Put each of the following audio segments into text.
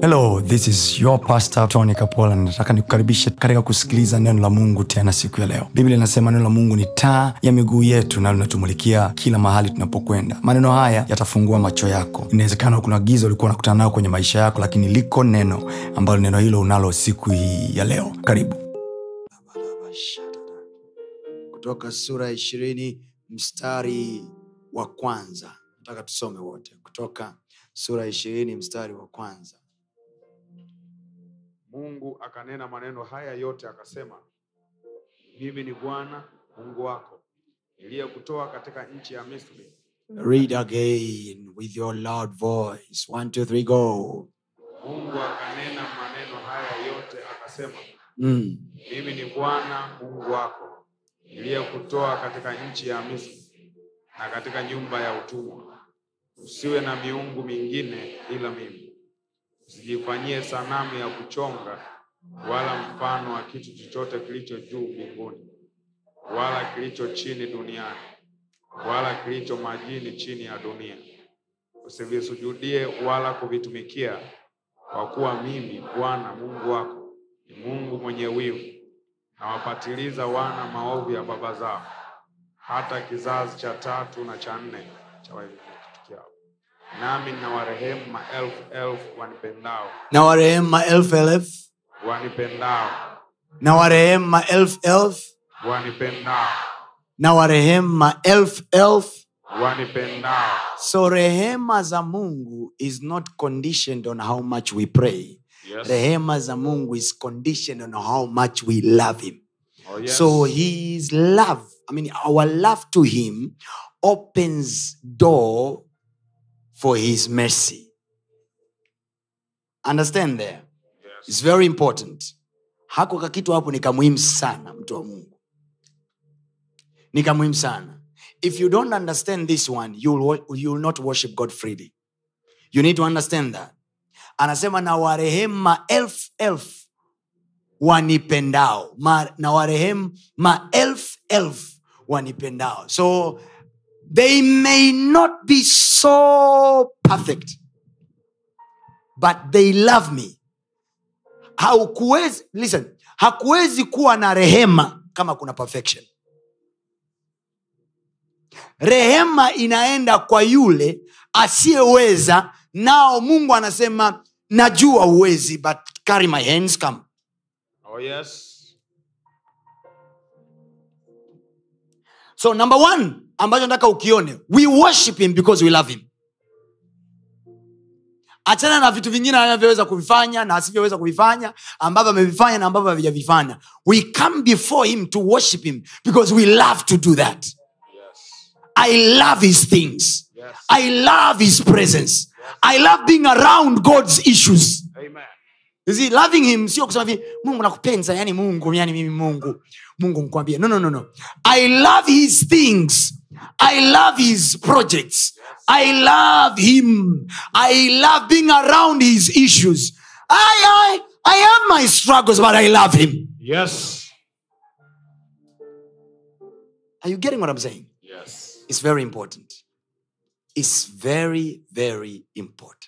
hello this is your pastor tony kapola nataka nikukaribishe katika kusikiliza neno la mungu tena siku ya leo biblia inasema neno la mungu ni taa ya miguu yetu na linatumulikia kila mahali tunapokwenda maneno haya yatafungua macho yako inawezekana kuna giza ulikuwa unakutana nayo kwenye maisha yako lakini liko neno ambalo neno hilo unalo siku hii ya leo karibu kutoka sura ya ishirini mstari wa kwanza nataka tusome wote kutoka sura ya ishirini mstari wa kwanza mungu akanena maneno haya yote akasema mimi ni bwana mungu wako niliyekutoa katika nchi ya misri read again with your loud voice one two three go mungu akanena maneno haya yote akasema mm. mimi ni bwana mungu wako niliyekutoa katika nchi ya misri na katika nyumba ya utumwa usiwe na miungu mingine ila mimi usijifanyie sanamu ya kuchonga wala mfano wa kitu chochote kilicho juu mbinguni wala kilicho chini duniani wala kilicho majini chini ya dunia usivisujudie wala kuvitumikia kwa kuwa mimi bwana mungu wako ni mungu mwenye wivu nawapatiliza wana maovu ya baba zao hata kizazi cha tatu na cha nne cha waitukiao nami nawarehemu maelfu elfu wanipendao na warehemu maelfu elfu wanipendao na warehemu maelfu elfu wanipendao na warehemu maelfu elfu wanipendao so rehema za mungu is not conditioned on how much we pray yes. rehema za mungu is conditioned on how much we love him Oh, yes. so his love i mean our love to him opens door for his mercy understand there yes. It's very important hako kakitu hapo ni kamuhimu sana mtu wa mungu ni kamuhimu sana if you don't understand this one you will, wo- you will not worship god freely you need to understand that anasema na warehemu maelfu elfu wanipendao Ma, na warehemu maelfu elfu wanipendao so they may not be so perfect but they love me haukuwezi listen hakuwezi kuwa na rehema kama kuna perfection rehema inaenda kwa yule asiyeweza nao mungu anasema najua uwezi but carry my hands come Oh, yes. so number one ambacho nataka ukione we worship him because we love him achana na vitu vingine anavyoweza kuvifanya na asivyoweza kuvifanya ambavyo amevifanya na ambavyo havijavifanya we come before him to worship him because we love to do that Yes. i love his things Yes. i love his presence i love being around god's issues Amen. You see, loving him sio kusema hivi mungu nakupenza yani mungu yani mimi mungu mungu mkwambie no, no, no, no. i love his things i love his projects i love him i love being around his issues i, I, I have my struggles but i love him Yes. are you getting what i'm saying Yes. it's very important it's very very important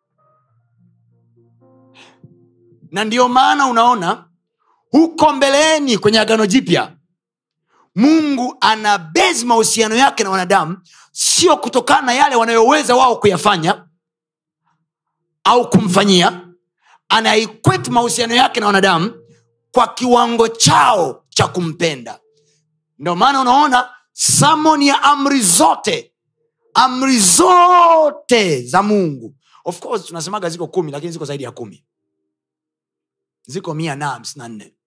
na ndio maana unaona huko mbeleni kwenye agano jipya mungu ana bezi mahusiano yake na wanadamu sio kutokana na yale wanayoweza wao kuyafanya au kumfanyia anaikweti mahusiano yake na wanadamu kwa kiwango chao cha kumpenda ndio maana unaona samoni ya amri zote amri zote za mungu of course tunasemaga ziko kumi lakini ziko zaidi ya kumi ziko mia na hamsini na nne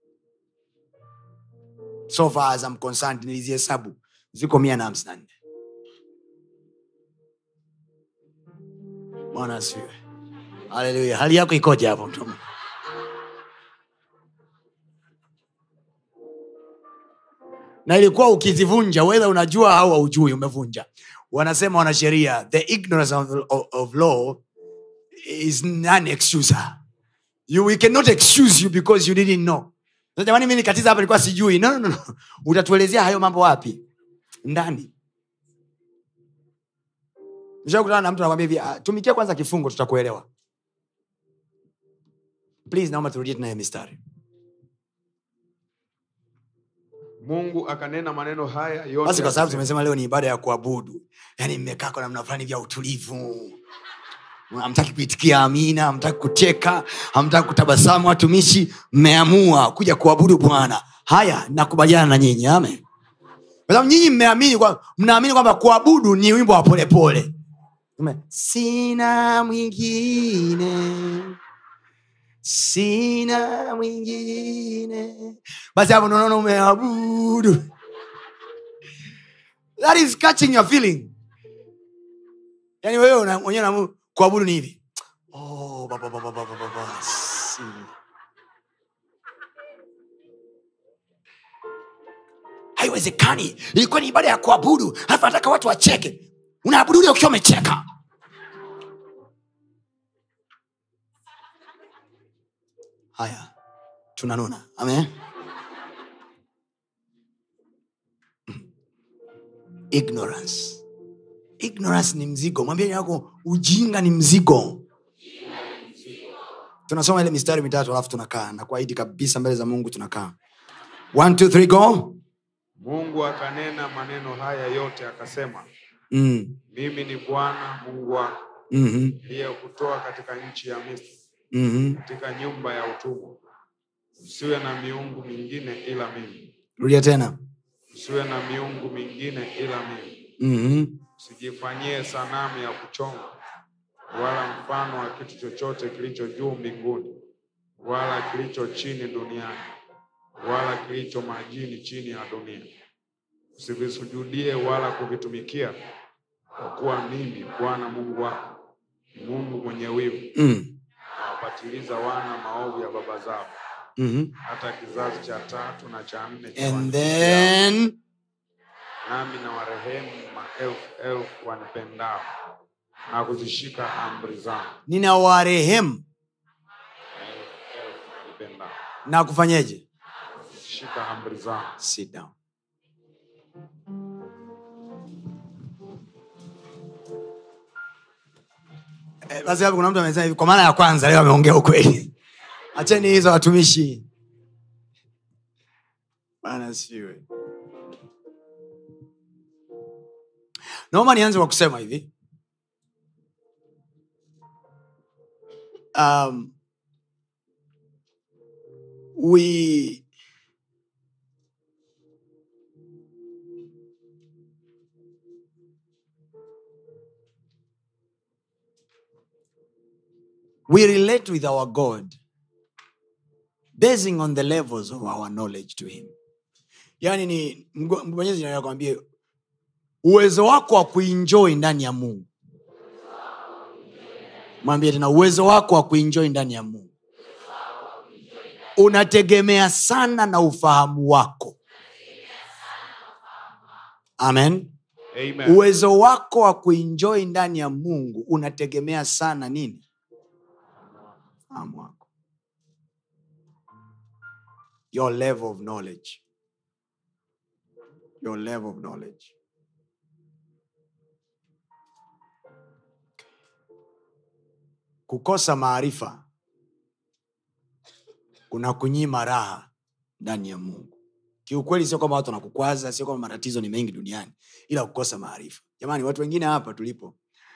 so far as I'm concerned nilizihesabu ziko mia na hamsini na nne bwana asifiwe haleluya hali yako ikoje hapo mtu wa Mungu? na ilikuwa ukizivunja wedha unajua au haujui umevunja wanasema wanasheria the ignorance of, of, of law is none excuser you, we cannot excuse you because you didn't know Sasa jamani mi nikatiza hapa nilikuwa sijui no, no, no, no. utatuelezea hayo mambo wapi ndani Nishakutana na mtu anakwambia hivi "Ah, tumikia kwanza kifungo tutakuelewa please naomba turudie tena hiyo mistari mungu akanena maneno haya basi yote kwa sababu akasema, tumesema leo ni ibada ya kuabudu yaani mmekaa kwa namna fulani vya utulivu hamtaki kuitikia amina hamtaki kucheka hamtaki kutabasamu watumishi mmeamua kuja kuabudu bwana haya nakubaliana na nyinyi amen kwa sababu nyinyi mmeamini kwa- mnaamini kwamba kuabudu ni wimbo wa polepole Ume- sina mwingine sina mwingine basi hapo unaona umeabudu that is catching your feeling yani wewe una- mwenyewe unaamua kuabudu ni hivi oh, ba, ba, ba, ba, ba, ba, ba, ba, si. haiwezekani ilikuwa ni ibada ya kuabudu halafu nataka watu wacheke unaabudu ule ukiwa umecheka haya tunanuna amen ignorance ignorance ni mzigo mwambie yako ujinga ni mzigo tunasoma ile mistari mitatu alafu tunakaa na kuahidi kabisa mbele za mungu tunakaa One, two, three, go. mungu akanena maneno haya yote akasema Mm. mimi ni bwana mungu wako Mhm. niliyekutoa katika nchi ya misri Mhm. katika nyumba ya utumwa usiwe na miungu mingine ila mimi rudia tena usiwe na miungu mingine ila mimi Mhm. usijifanyie sanamu ya kuchonga wala mfano wa kitu chochote kilicho juu mbinguni wala kilicho chini duniani wala kilicho majini chini ya dunia usivisujudie wala kuvitumikia kwa kuwa mimi bwana mungu wako ni mungu mwenye wivu Mm. nawapatiliza wana maovu ya baba zao Mhm. hata kizazi cha tatu na cha nne cha and wanichukiao. then nami na warehemu maelfu elfu wanipendao na kuzishika amri zangu nina warehemu Maelfu elfu wanipendao na kufanyeje kuzishika amri zangu sit down Eh, basi hapo kuna mtu amesema hivi kwa mara ya kwanza leo ameongea ukweli acheni hizo watumishi bana siwe naomba nianze kwa kusema hivi um, we we relate with our god basing on the levels of our knowledge to him yaani ni mgo- mwenyezi nakwambie uwezo wako wa kuinjoi ndani ya mungu mwambie tena uwezo wako wa kuinjoi ndani ya mungu unategemea sana na ufahamu wako amen Amen. uwezo wako wa kuinjoi ndani ya mungu unategemea sana nini fahamu wako your level of knowledge your level of knowledge kukosa maarifa kuna kunyima raha ndani ya mungu kiukweli sio kwamba watu wanakukwaza sio kwamba matatizo ni mengi duniani ila kukosa maarifa jamani watu wengine hapa tulipo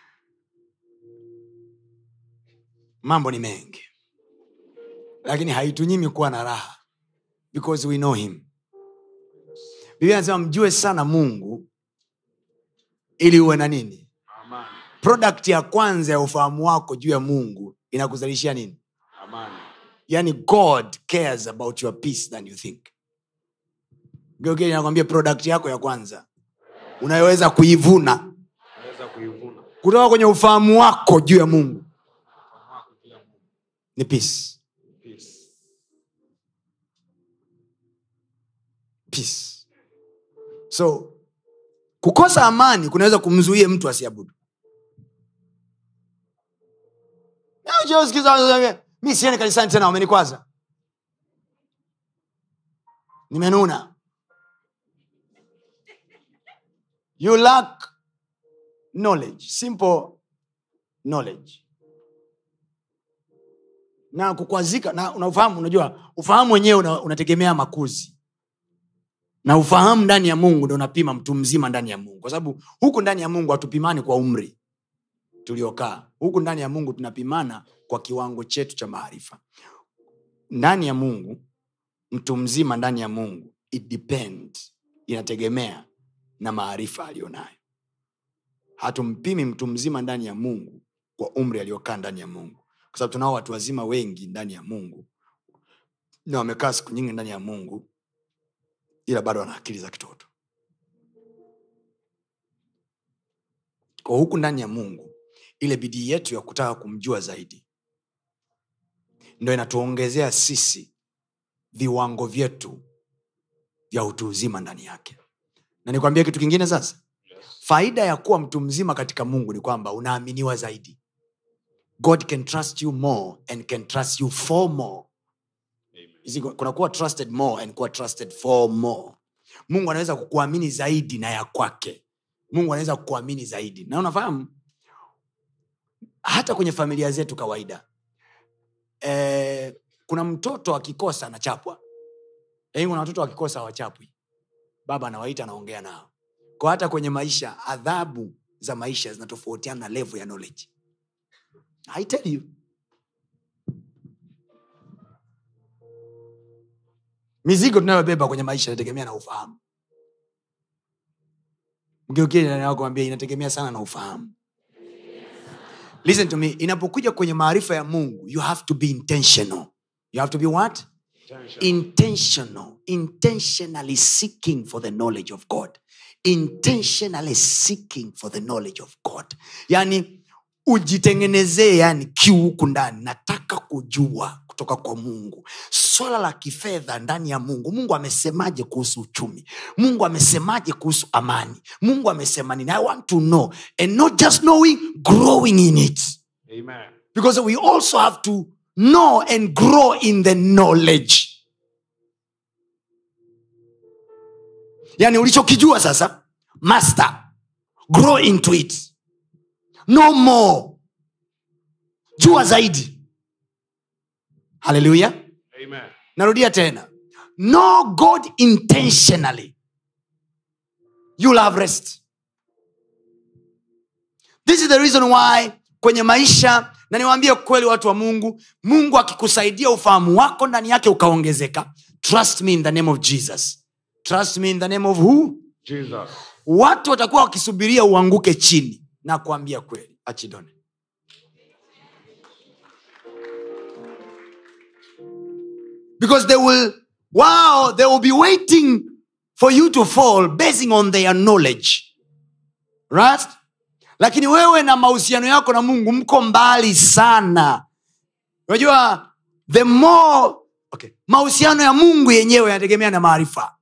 mambo ni mengi lakini haitunyimi kuwa na raha because we know him biblia anasema mjue sana mungu ili uwe na nini Amani. product ya kwanza ya ufahamu wako juu ya mungu inakuzalishia nini Amani. yani god cares about your peace than you think geuke nakwambia product yako ya kwanza unayoweza kuivuna Naweza kuivuna kutoka kwenye ufahamu wako juu ya mungu Ufahamu wako juu ya Mungu. ni peace Peace. peace so kukosa amani kunaweza kumzuia mtu asiabudu Sikiza, mi sieni kanisani tena wamenikwaza nimenuna you lack knowledge simple knowledge na kukwazika na unafahamu unajua ufahamu wenyewe una, unategemea makuzi na ufahamu ndani ya mungu ndo unapima mtu mzima ndani ya mungu kwa sababu huku ndani ya mungu hatupimani kwa umri tuliokaa huku ndani ya mungu tunapimana kwa kiwango chetu cha maarifa ndani ya mungu mtu mzima ndani ya mungu it depend inategemea na maarifa aliyonayo hatumpimi mtu mzima ndani ya mungu kwa umri aliyokaa ndani ya mungu kwa sababu tunao watu wazima wengi ndani ya mungu na wamekaa siku nyingi ndani ya mungu ila bado wana akili za kitoto kwa huku ndani ya mungu ile bidii yetu ya kutaka kumjua zaidi ndo inatuongezea sisi viwango vyetu vya utu uzima ndani yake na nikwambia kitu kingine sasa faida ya kuwa mtu mzima katika mungu ni kwamba unaaminiwa zaidi god can trust you more and can trust you for more Hizi kuna kuwa trusted more and kuwa trusted for more mungu anaweza kukuamini zaidi na ya kwake mungu anaweza kukuamini zaidi na unafahamu hata kwenye familia zetu kawaida e, kuna mtoto akikosa anachapwa lakini kuna watoto wakikosa hawachapwi baba anawaita anaongea nao kwa hata kwenye maisha adhabu za maisha zinatofautiana na level ya knowledge I tell you mizigo tunayobeba kwenye maisha inategemea na ufahamu mgeukiakwambia inategemea sana na ufahamu listen to me inapokuja kwenye maarifa ya mungu you have to be intentional you have to be what Tension. intentional intentionally seeking for the knowledge of god intentionally seeking for the knowledge of god yani ujitengenezee yani kiu huku ndani nataka kujua kutoka kwa mungu swala la kifedha ndani ya mungu mungu amesemaje kuhusu uchumi mungu amesemaje kuhusu amani mungu amesema nini i want to know and not just knowing growing in it Amen. because we also have to know and grow in the knowledge yani ulichokijua sasa master grow into it no more jua zaidi haleluya Amen. narudia tena know god intentionally you'll have rest this is the reason why kwenye maisha na niwaambie kweli watu wa mungu mungu akikusaidia ufahamu wako ndani yake ukaongezeka trust me in the name of jesus trust me in the name of who Jesus. watu watakuwa wakisubiria uanguke chini na kuambia kweli achidone because they will wow they will be waiting for you to fall basing on their knowledge right lakini wewe na mahusiano yako na mungu mko mbali sana unajua the more okay. mahusiano ya mungu yenyewe yanategemea na maarifa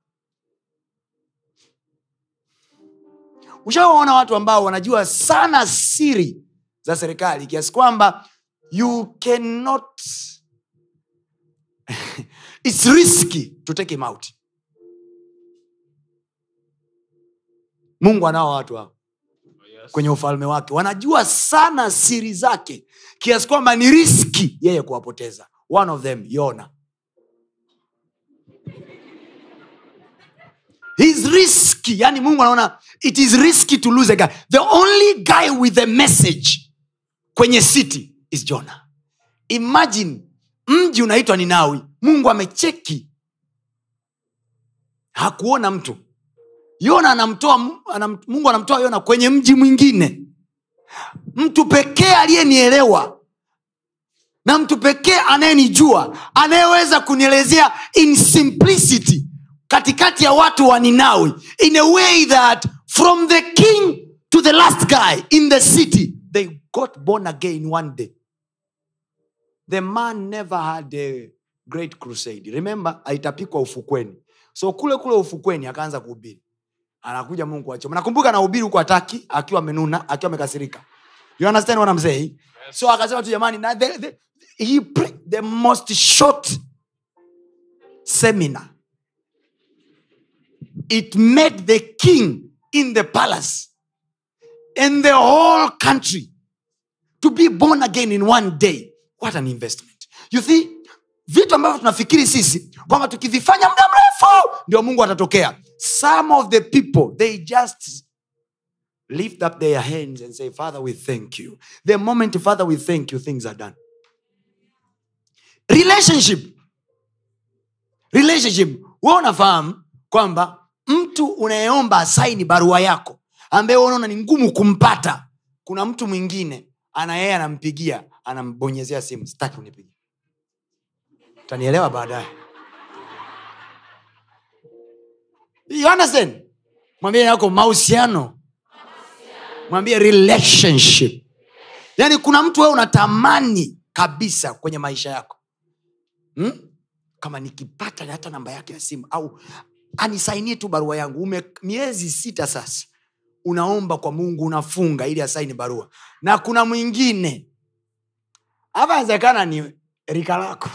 ushawaona watu ambao wanajua sana siri za serikali kiasi kwamba you cannot its risky to take him out mungu anao watu hao Yes. kwenye ufalme wake wanajua sana siri zake kiasi kwamba ni riski yeye kuwapoteza one of them yona He's risky yani mungu anaona it is risky to lose a guy the only guy with a message kwenye city is jona imagine mji unaitwa ninawi mungu amecheki hakuona mtu yona anamtoa anam, mungu anamtoa yona kwenye mji mwingine mtu pekee aliyenielewa na mtu pekee anayenijua anayeweza kunielezea in simplicity katikati ya watu wa ninawi in a way that from the king to the last guy in the city they got born again one day the man never had a great crusade remember aitapikwa ufukweni so kule kule ufukweni akaanza kuhubiri anakuja mungu kuachoma nakumbuka anahubiri huku ataki akiwa amenuna akiwa amekasirika you understand what I'm saying so akasema tu jamani na the, the, he pre- the most short seminar it made the king in the palace and the whole country to be born again in one day what an investment you see vitu ambavyo tunafikiri sisi kwamba tukivifanya muda mrefu ndio mungu atatokea some of the people they just lift up their hands and say father we thank you the moment father we thank you things are done relationship relationship we unafahamu kwamba mtu unayeomba asaini barua yako ambaye wewe unaona ni ngumu kumpata kuna mtu mwingine ana yeye anampigia anambonyezea simu sitaki unipigia utanielewa baadaye you understand mwambie yako mahusiano mwambie relationship yaani kuna mtu wewe unatamani kabisa kwenye maisha yako hmm? kama nikipata hata namba yake ya simu au anisainie tu barua yangu ume miezi sita sasa unaomba kwa mungu unafunga ili asaini barua na kuna mwingine hapa inawezekana ni rika lako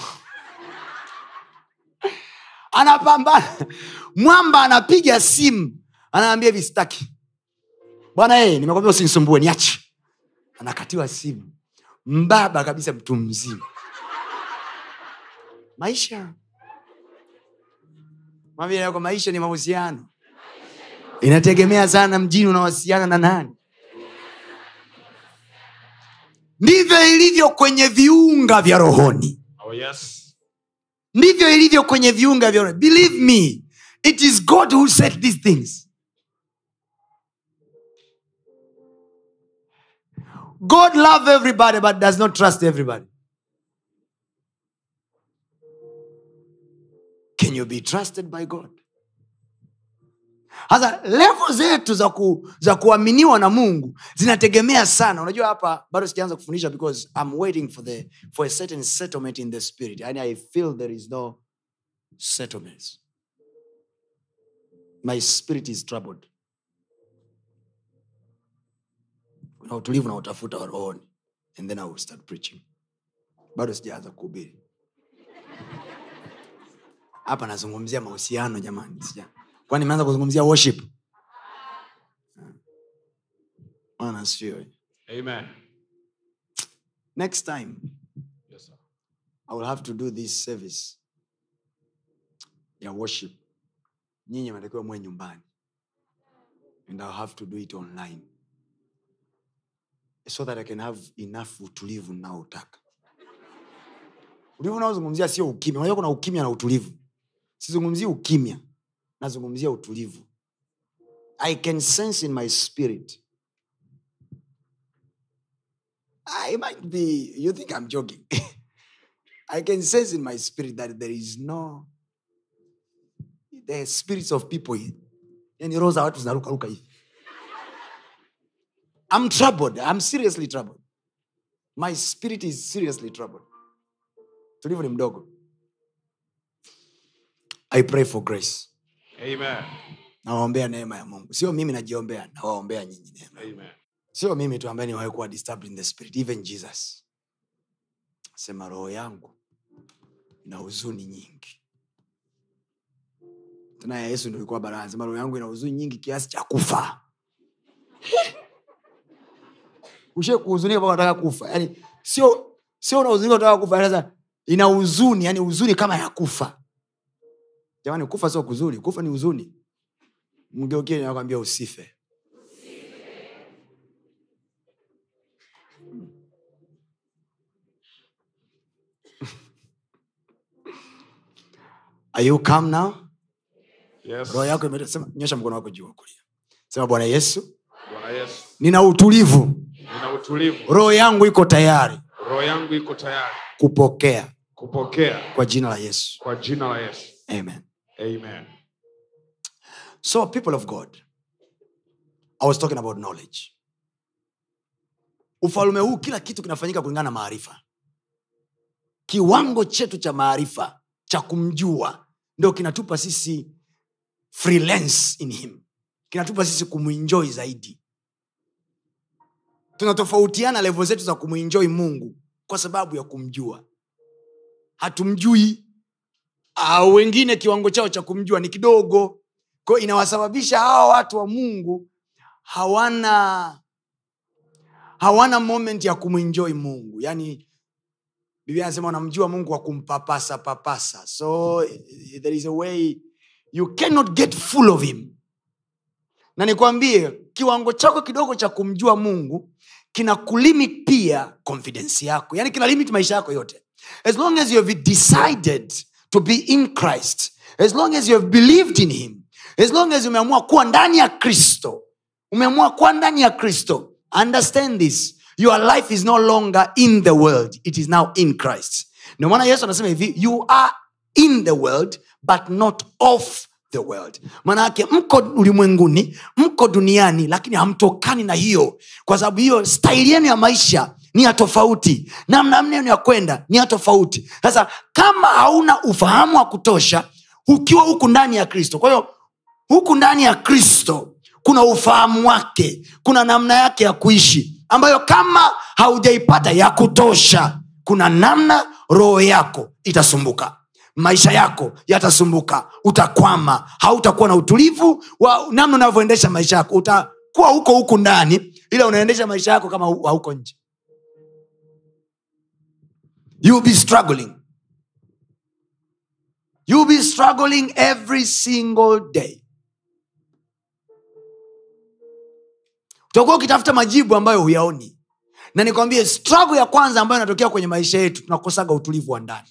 anapambana mwamba anapiga simu anaambia hivi staki bwana ee nimekwambia usinisumbue niache anakatiwa simu mbaba kabisa mtu mzima maisha mwambie yako maisha ni mahusiano inategemea sana mjini unawasiliana na nani ndivyo ilivyo kwenye viunga vya rohoni Oh, yes. ndivyo ilivyo kwenye viunga vya rohoni believe me it is god who said these things god love everybody but does not trust everybody can you be trusted by god sasa levo zetu za, ku, za kuaminiwa na mungu zinategemea sana unajua hapa bado sijaanza kufundisha because i'm waiting for, the, for a certain settlement in the spirit yani i feel there is no settlements my spirit is troubled kuna utulivu na utafuta wa rohoni and then i will start preaching bado sijaanza kuhubiri hapa nazungumzia mahusiano jamani sija kwani nimeanza kuzungumzia worship Bwana asifiwe. Amen. next time Yes, sir. i will have to do this service ya worship nyinyi mnatakiwa mwe nyumbani and ill have to do it online so that i can have enough utulivu naotaka utulivu unaozungumzia sio ukimya unajua kuna ukimya na utulivu sizungumzii ukimya nazungumzia utulivu i can sense in my spirit I might be, you think I'm joking. I can sense in my spirit that there is no, the spirits of people. Yani roho za watu zinarukaruka hivi. I'm troubled. I'm seriously troubled. My spirit is seriously troubled. Tulivu ni mdogo. I pray for grace. Amen. Nawaombea neema ya Mungu. Sio mimi najiombea, nawaombea nyinyi neema. Amen. sio mimi tu ambaye niwahi kuwa disturbed in the spirit even jesus sema roho yangu ina huzuni nyingi tena ya yesu ndo ilikuwa barani sema roho yangu ina huzuni nyingi kiasi cha kufa ushe kuhuzunika mpaka unataka kufa yani sio sio unahuzunika unataka kufa yani sasa ina huzuni yani huzuni kama ya kufa jamani kufa sio kuzuri kufa ni huzuni mgeukie nakwambia usife Are you calm now? Yes. roho yako ime- sema- nyosha mkono wako juu wa kulia sema bwana yesu Bwana Yesu, nina utulivu nina utulivu. roho yangu iko tayari Roho yangu iko tayari kupokea kupokea kwa jina la yesu kwa jina la Yesu. amen Amen. so people of god i was talking about knowledge ufalume huu kila kitu kinafanyika kulingana na maarifa kiwango chetu cha maarifa cha kumjua ndo kinatupa sisi freelance in him kinatupa sisi kumwinjoi zaidi tunatofautiana levo zetu za kumwinjoi mungu kwa sababu ya kumjua hatumjui au wengine kiwango chao cha kumjua ni kidogo kwao inawasababisha hawa watu wa mungu hawana hawana moment ya kumwinjoi mungu yaani biblia anasema unamjua mungu wa kumpapasa papasa so eh, there is a way you cannot get full of him na nikwambie kiwango chako kidogo cha kumjua mungu kina kulimit pia confidence yako yani kina limit maisha yako yote as long as you have decided to be in christ as long as you have believed in him as long as umeamua kuwa ndani ya kristo umeamua kuwa ndani ya kristo understand this your life is no longer in the world it is now in christ ndio maana yesu anasema hivi you are in the world but not of the world maanayake mko ulimwenguni mko duniani lakini hamtokani na hiyo kwa sababu hiyo staili yenu ya maisha ni ya tofauti namna mnenu ya kwenda ni ya tofauti sasa kama hauna ufahamu wa kutosha ukiwa huku ndani ya kristo kwa hiyo huku ndani ya kristo kuna ufahamu wake kuna namna yake ya kuishi ambayo kama haujaipata ya kutosha kuna namna roho yako itasumbuka maisha yako yatasumbuka utakwama hautakuwa na utulivu wa namna unavyoendesha maisha yako utakuwa huko huku ndani ila unaendesha maisha yako kama hu- hauko nje you will be struggling you will be struggling every single day utakuwa ukitafuta majibu ambayo huyaoni na nikwambie struggle ya kwanza ambayo inatokea kwenye maisha yetu tunakosaga utulivu wa ndani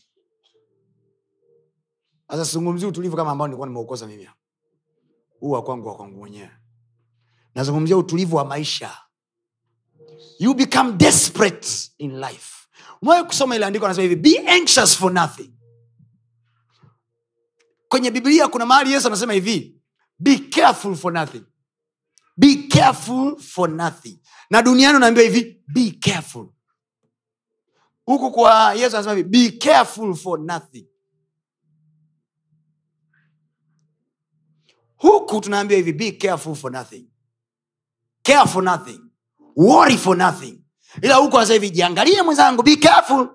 sasa sizungumzii utulivu kama ambao nilikuwa nimeukosa mimi hapa. huu wa kwangu wa kwangu mwenyewe nazungumzia utulivu wa maisha you become desperate in life umewahi kusoma ile andiko anasema hivi be anxious for nothing kwenye biblia kuna mahali yesu anasema hivi be careful for nothing be careful for nothing na duniani unaambiwa hivi be careful huku kwa yesu anasema hivi be careful for nothing huku tunaambiwa hivi be careful for nothing care for nothing worry for nothing ila huku anasema hivi jiangalie mwenzangu be careful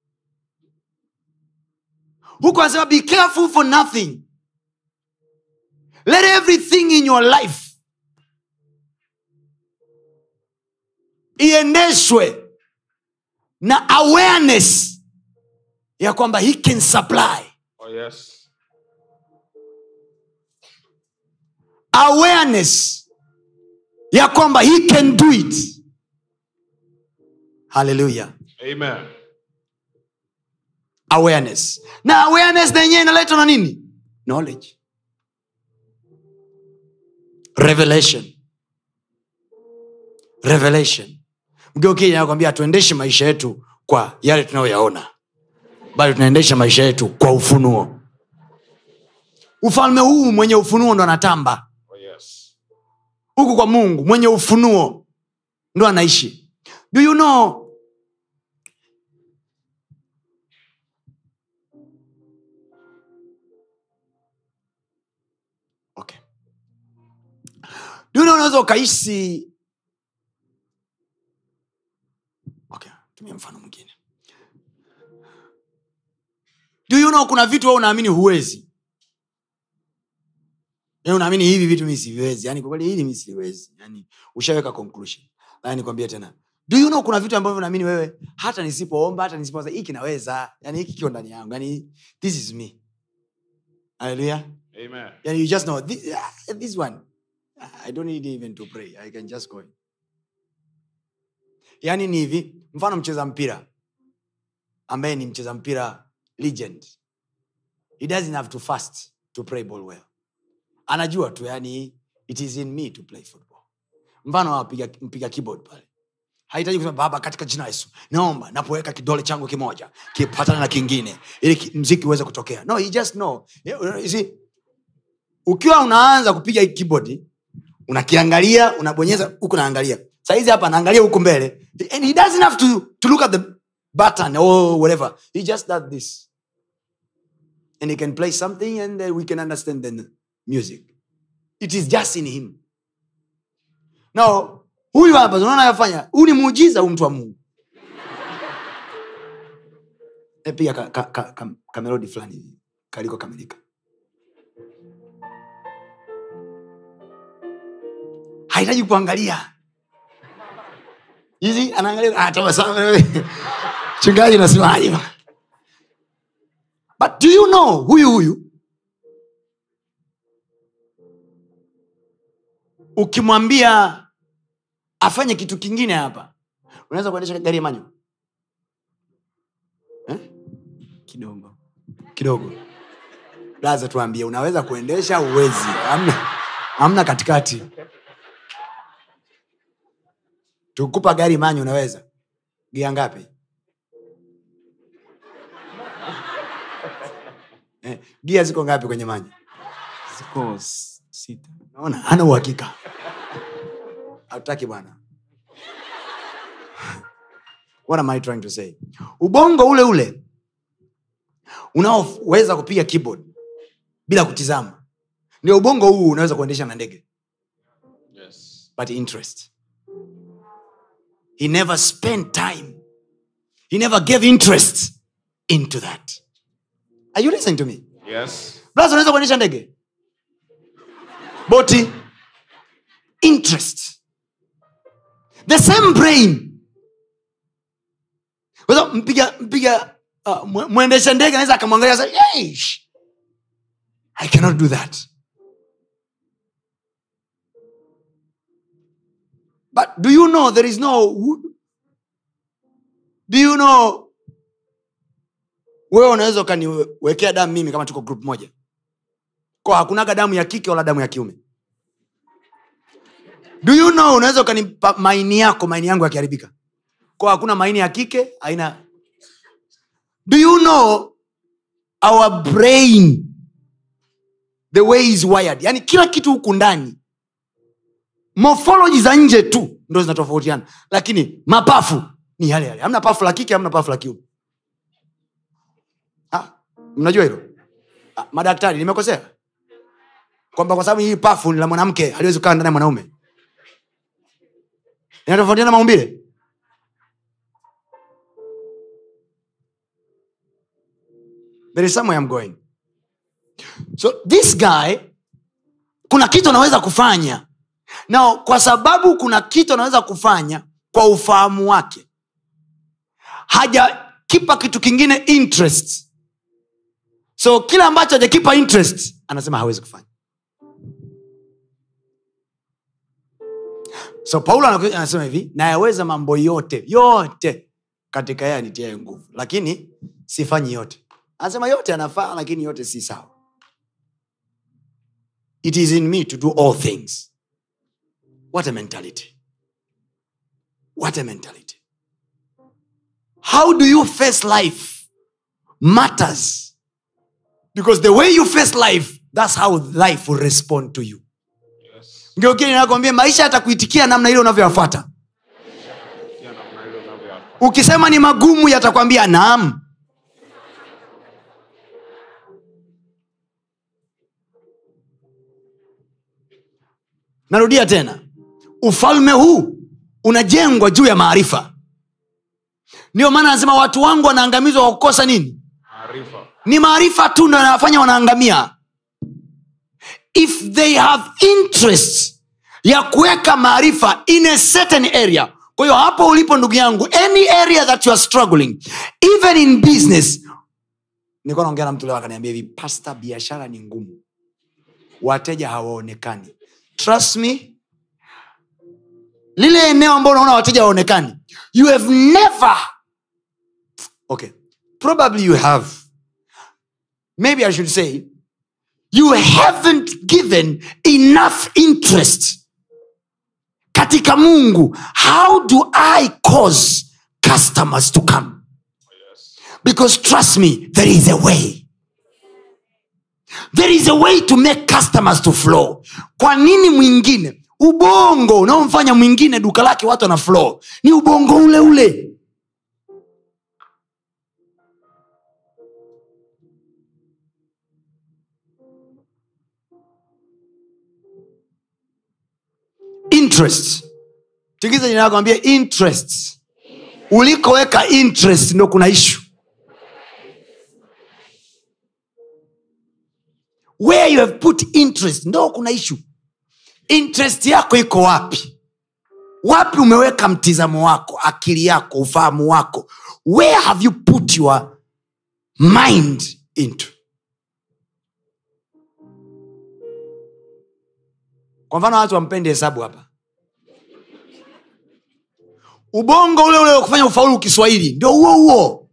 huku anasema be careful for nothing let everything in your life iendeshwe na awareness ya kwamba he can supply Oh, yes. awareness ya kwamba he can do it haleluya Amen. awareness na awareness na yenyewe inaletwa na nini knowledge revelation revelation mgeukija nakwambia tuendeshe maisha yetu kwa yale tunayoyaona bali tunaendesha maisha yetu kwa ufunuo ufalme huu mwenye ufunuo ndo anatamba Oh, yes. huku kwa mungu mwenye ufunuo ndo anaishi do you know okay. do you know unaweza ukaishi okay. tumia mfano mwingine do you know kuna vitu wewe unaamini huwezi Yaani unaamini hivi vitu mi siviwezi yani kwa kweli hili mi siliwezi yani ushaweka conclusion lakini nikwambie tena do you know kuna vitu ambavyo naamini wewe hata nisipoomba hata nisipoza hiki naweza yani hiki kio ndani yangu yani this is me haleluya Amen. yani you just know this, uh, this one i don't need even to pray i can just go in. yani ni hivi mfano mcheza mpira ambaye ni mcheza mpira legend he doesn't have to fast to play ball well anajua tu yani it is in me to play football mfano apiga mpiga keyboard pale hahitaji kusema baba katika jina la yesu naomba napoweka kidole changu kimoja kipatana na kingine ili ki- mziki uweze kutokea no you just know you see, ukiwa unaanza kupiga hii keyboard unakiangalia unabonyeza huku naangalia saizi hapa anaangalia huku mbele and he doesn't have to, to look at the button or whatever he just does this and he can play something and uh, we can understand the music it is just in him now huyu hapa unaona yafanya huu ni muujiza huu mtu wa mungu E, piga ka, ka, ka, ka, kamelodi fulani hivi, kaliko kamilika hahitaji kuangalia hizi anaangalia ah, tabasamu. chungaji nasemaje but do you know huyu huyu ukimwambia afanye kitu kingine hapa unaweza kuendesha gari ya manyo eh? kidogo kidogo laza tuambie unaweza kuendesha uwezi amna, amna katikati tukupa gari manyo unaweza gia ngapi eh, gia ziko ngapi kwenye manyo ziko s- sita naona hana uhakika hatutaki bwana what am i trying to say ubongo ule ule unaoweza kupiga keyboard bila kutizama ndio ubongo huu unaweza kuendesha na ndege Yes. but interest he never spent time he never gave interest into that are you listening to me Yes. Blaza unaweza kuendesha ndege boti interest the same brain Kwanza mpiga mpiga uh, mwe- mwendesha ndege anaweza akamwangalia sasa, "Eish, i cannot do that but do you know there is no do you know wewe unaweza ukaniwekea damu mimi kama tuko group moja kwa hakunaga damu ya kike wala damu ya kiume do you know unaweza ukanipa maini yako maini yangu yakiharibika kwa hakuna maini ya kike aina do you know our brain the way is wired yani kila kitu huku ndani morphology za nje tu ndo zinatofautiana lakini mapafu ni yale yale hamna pafu la kike hamna pafu la kiume Ah, mnajua hilo Ah, madaktari nimekosea kwamba kwa sababu hii pafu ni la mwanamke haliwezi kukaa ndani ya mwanaume inatofautiana maumbile there is somewhere I'm going so this guy kuna kitu anaweza kufanya na kwa sababu kuna kitu anaweza kufanya kwa ufahamu wake hajakipa kitu kingine interest so kile ambacho hajakipa interest anasema hawezi kufanya so paulo anakuja anasema hivi nayaweza mambo yote yote katika yeye anitiae nguvu lakini sifanyi yote anasema yote anafaa lakini yote si sawa it is in me to do all things what a mentality what a mentality how do you face life matters because the way you face life that's how life will respond to you Yes. ndio kile nakwambia maisha yatakuitikia namna ile unavyoyafuata Pia namna ile unavyo- ukisema ni magumu yatakwambia naam narudia tena ufalme huu unajengwa juu ya maarifa ndio maana anasema watu wangu wanaangamizwa kwa kukosa nini Maarifa. ni maarifa tu ndo yanawafanya wanaangamia if they have interest ya kuweka maarifa in a certain area kwa hiyo hapo ulipo ndugu yangu any area that you are struggling even in business nilikuwa naongea na mtu leo akaniambia hivi pasta biashara ni ngumu wateja hawaonekani trust me lile eneo ambao unaona wateja hawaonekani you have never okay probably you have maybe i should say you haven't given enough interest katika mungu how do i cause customers to come because trust me there is a way there is a way to make customers to flow kwa nini mwingine ubongo unaomfanya mwingine duka lake watu wana flow ni ubongo ule ule interest tikiza jina lako ambie interest ulikoweka interest ndo kuna ishu where you have put interest ndo kuna ishu interest yako iko wapi wapi umeweka mtizamo wako akili yako ufahamu wako where have you put your mind into kwa mfano watu wampendi hesabu hapa ubongo ule ule wa kufanya ufaulu kiswahili ndio huo huo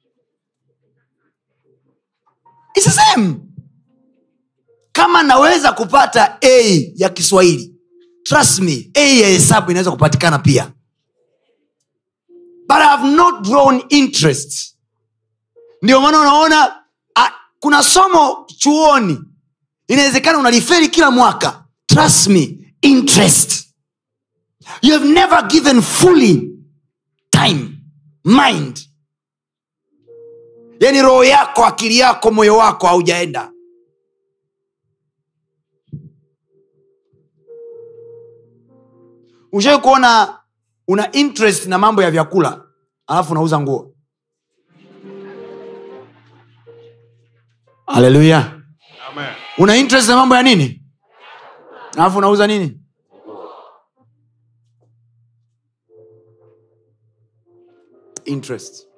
It's the same kama naweza kupata a ya kiswahili trust me a ya hesabu inaweza kupatikana pia but I have not drawn interest ndio maana unaona a, kuna somo chuoni inawezekana unaliferi kila mwaka trust me interest you have never given fully time mind yani roho yako akili yako moyo wako haujaenda ushai kuona una interest na mambo ya vyakula alafu unauza nguo haleluya Amen. una interest na mambo ya nini alafu unauza nini interest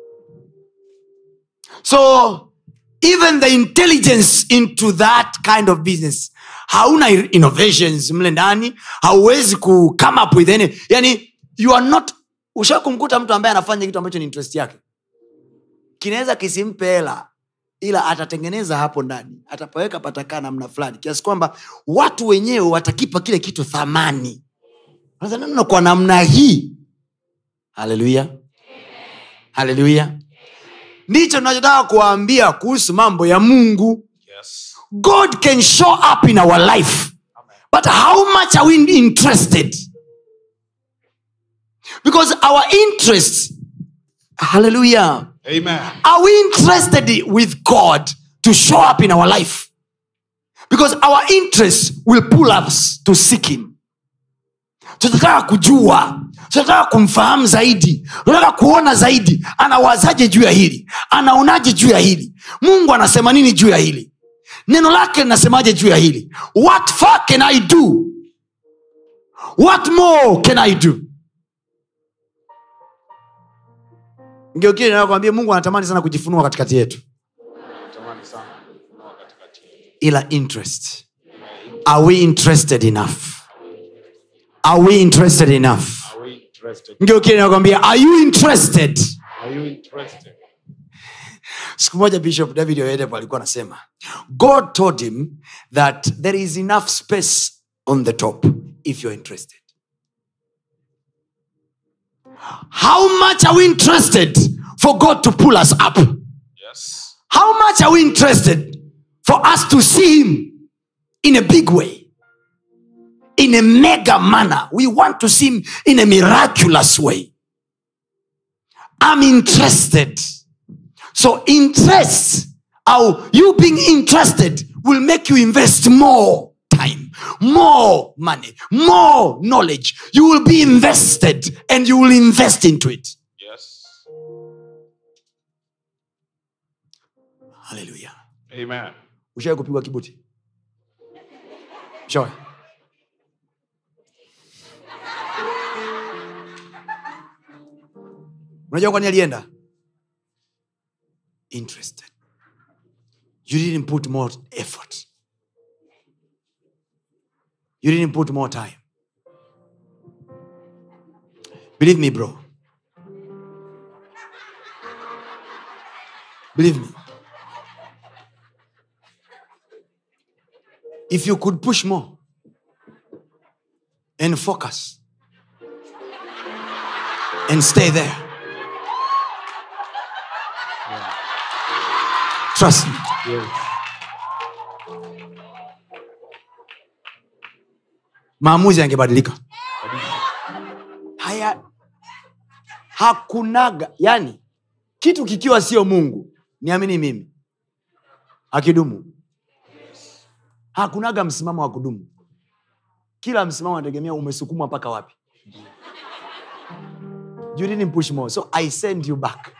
so even the intelligence into that kind of business hauna innovations mle ndani hauwezi ku come up with any yani you are not usha kumkuta mtu ambaye anafanya kitu ambacho ni interest yake kinaweza kisimpe hela ila atatengeneza hapo ndani atapaweka patakaa namna fulani kiasi kwamba watu wenyewe watakipa kile kitu thamani Wanasema, "No, no, kwa namna hii haleluya haleluya ndicho tunachotaka kuwaambia kuhusu mambo ya mungu Yes. god can show up in our life but how much are we interested because our interest hallelujah Amen. are we interested with god to show up in our life because our interest will pull us to seek him tunataka kujua tunataka kumfahamu zaidi tunataka kuona zaidi anawazaje juu ya hili anaonaje juu ya hili mungu anasema nini juu ya hili neno lake linasemaje juu ya hili what far can i do what more can i do ngeukili nakwambia mungu anatamani sana kujifunua katikati yetu Natamani sana kufunua katikati yetu. ila interest are we interested enough are we interested enough Are we interested? ngeukili nakwambia are you interested Are you interested? siku moja bishop david oyedepo alikuwa anasema god told him that there is enough space on the top if you're interested how much are we interested for god to pull us up Yes. how much are we interested for us to see him in a big way in a mega manner we want to see him in a miraculous way i'm interested so interest or you being interested will make you invest more time more money more knowledge you will be invested and you will invest into it Yes. hallelujah Amen. ushawai kupigwa kibuti shawai unajua kwani alienda interested you didn't put more effort you didn't put more time believe me bro believe me if you could push more and focus and stay there trust me Yes. maamuzi yangebadilika haya hakunaga yani kitu kikiwa sio mungu niamini mimi akidumu hakunaga msimamo wa kudumu kila msimamo anategemea umesukumwa mpaka wapi you didn't push more so i send you back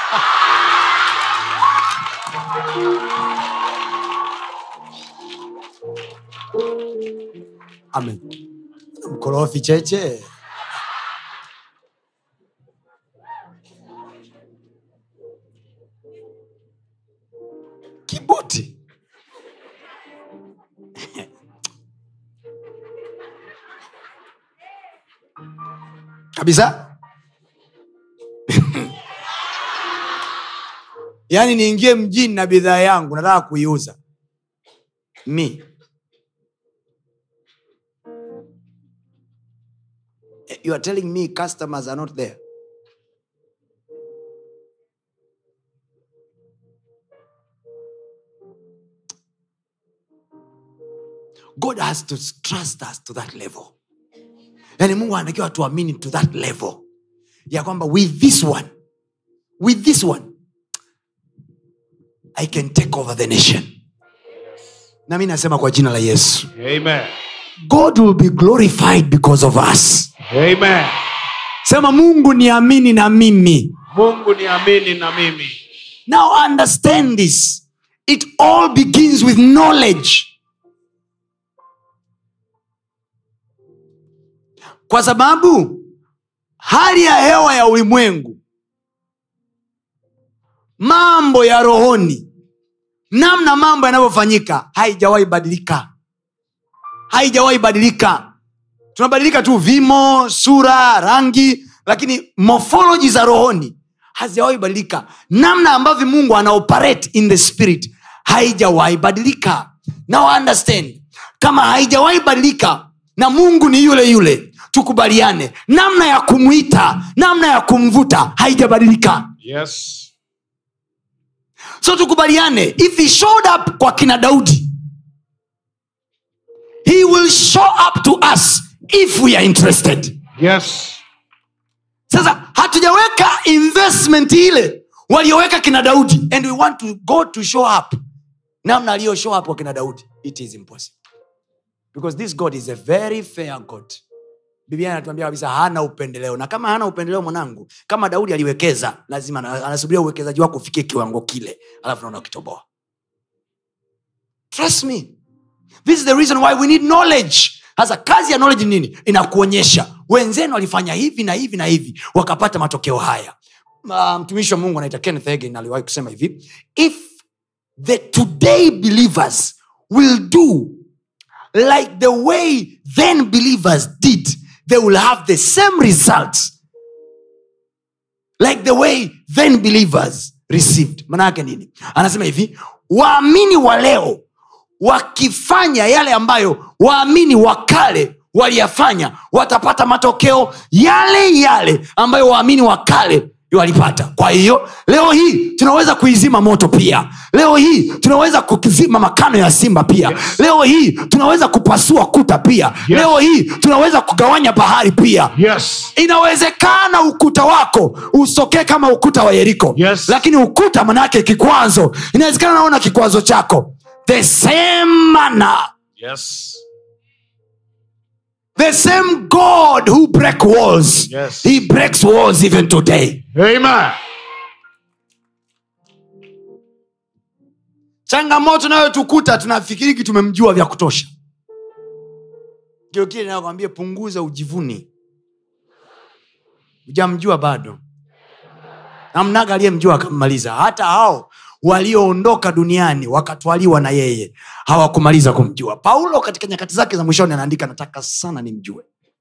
amen mkorofi cheche kabisa yaani niingie mjini na bidhaa yangu nataka kuiuza mi you are telling me customers are not there god has to trust us to that level yaani mungu anatakiwa tuamini to that level ya kwamba with this one with this one i can take over the nation na mi nasema kwa jina la yesu Amen. god will be glorified because of us Amen. sema mungu niamini na mimi mungu niamini na mimi now understand this it all begins with knowledge kwa sababu hali ya hewa ya ulimwengu mambo ya rohoni namna mambo yanavyofanyika haijawahi badilika haijawahi badilika tunabadilika tu vimo sura rangi lakini morphology za rohoni hazijawahi badilika namna ambavyo mungu anaoperate in the spirit haijawahi badilika now understand kama haijawahi badilika na mungu ni yule yule tukubaliane namna ya kumwita namna ya kumvuta haijabadilika yes so tukubaliane if he showed up kwa kina daudi he will show up to us if we are interested yes sasa hatujaweka investment ile walioweka kina daudi and we want to go to show up namna aliyo show up kwa kina daudi it is impossible because this god is a very fair god biblia anatuambia kabisa hana upendeleo na kama hana upendeleo mwanangu kama daudi aliwekeza lazima ana- anasubiria uwekezaji wako ufikie kiwango kile alafu naona ukitoboa trust me this is the reason why we need knowledge sasa kazi ya knowledge ni nini inakuonyesha wenzenu walifanya hivi na hivi na hivi wakapata matokeo haya Ah, mtumishi wa mungu anaita kenneth Hagin aliwahi kusema hivi if the today believers will do like the way then believers did they will have the same results like the way then believers received maana yake nini anasema hivi waamini wa leo wakifanya yale ambayo waamini wa kale waliyafanya watapata matokeo yale yale ambayo waamini wa kale walipata kwa hiyo leo hii tunaweza kuizima moto pia leo hii tunaweza kuzima makano ya simba pia Yes. leo hii tunaweza kupasua kuta pia Yes. leo hii tunaweza kugawanya bahari pia yes inawezekana ukuta wako usokee kama ukuta wa yeriko Yes. lakini ukuta manake kikwazo inawezekana naona kikwazo chako the same manner yes the same god who break walls Yes. he breaks walls even today amen changamoto nayotukuta tunafikiriki tumemjua vya kutosha ndio kile nakwambia punguza ujivuni ujamjua bado namnaga aliyemjua akammaliza hata hao walioondoka duniani wakatwaliwa na yeye hawakumaliza kumjua paulo katika nyakati zake za mwishoni anaandika nataka sana nimjue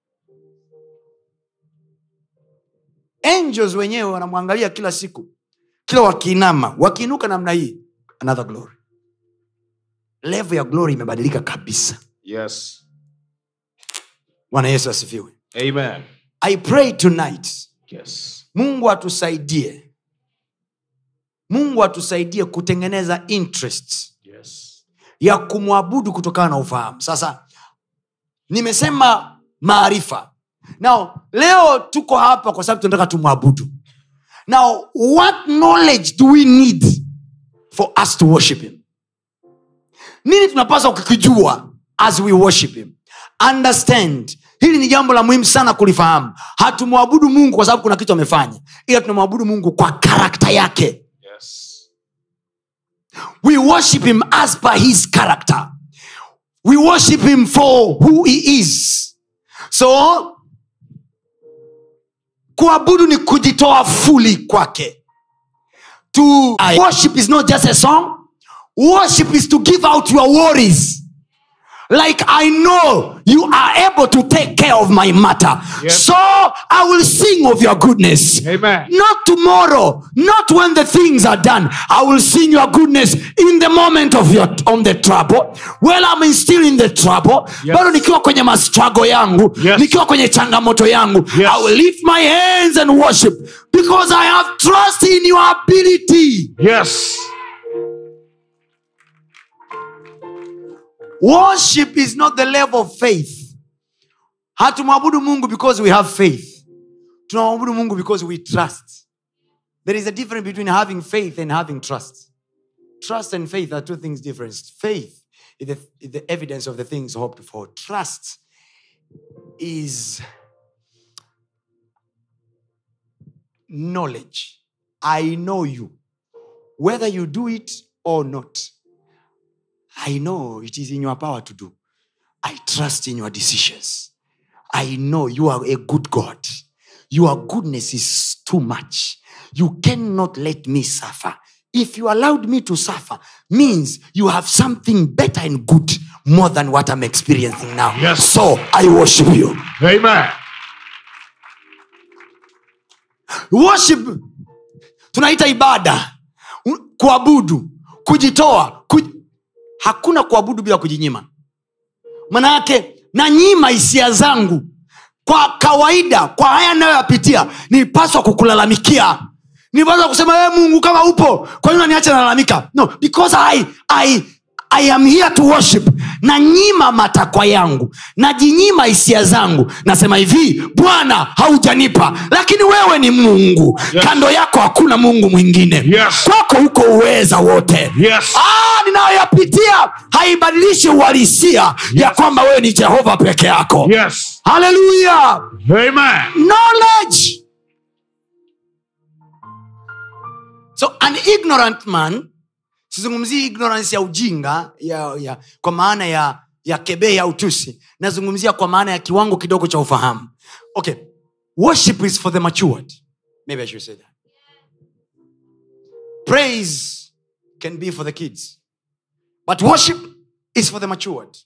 angels wenyewe wanamwangalia kila siku kila wakiinama wakiinuka namna hii another glory level ya glory imebadilika kabisa yes bwana yesu asifiwe amen i pray tonight yes mungu atusaidie mungu atusaidie kutengeneza interest yes ya kumwabudu kutokana na ufahamu sasa nimesema maarifa now leo tuko hapa kwa sababu tunataka tumwabudu now what knowledge do we need for us to worship him nini tunapaswa kukijua as we worship him understand hili ni jambo la muhimu sana kulifahamu hatumwabudu mungu kwa sababu kuna kitu amefanya ila tunamwabudu mungu kwa karakta yake yes we worship him as per his character we worship him for who he is so kuabudu ni kujitoa fuli kwake to worship is not just a song worship is to give out your worries like i know you are able to take care of my matter Yes. so i will sing of your goodness Amen. not tomorrow not when the things are done i will sing your goodness in the moment of your on the trouble well i'm still in the trouble Yes. bado nikiwa kwenye mastrago yangu Yes. nikiwa kwenye changamoto yangu Yes. i will lift my hands and worship because i have trust in your ability Yes. worship is not the level of faith hatumwabudu mungu because we have faith tunamwabudu mungu because we trust there is a difference between having faith and having trust trust and faith are two things different faith is the, is the evidence of the things hoped for trust is knowledge i know you whether you do it or not I know it is in your power to do. I trust in your decisions. I know you are a good God. Your goodness is too much. You cannot let me suffer. If you allowed me to suffer, means you have something better and good more than what I'm experiencing now. Yes. So I worship you. Amen. worship tunaita ibada U- kuabudu kujitoa kuj... hakuna kuabudu bila kujinyima manayake nanyima hisia zangu kwa kawaida kwa haya nayoyapitia nilipaswa kukulalamikia nilipaswa kusema "Ee mungu kama upo kwa nini unaniacha nalalamika no because I, I, i am here to worship nanyima matakwa yangu najinyima hisia zangu nasema hivi bwana haujanipa lakini wewe ni mungu Yes. kando yako hakuna mungu mwingine Yes. kwako huko uweza wote Yes. Ah, ninayoyapitia haibadilishi uhalisia ya kwamba wewe ni jehova peke yako Yes. haleluya Amen. knowledge so an ignorant man sizungumzii ignorance ya ujinga ya, ya, kwa maana ya ya kebehi au tusi nazungumzia kwa maana ya kiwango kidogo cha ufahamu okay worship is for the matured maybe i should say that praise can be for the kids but worship is for the matured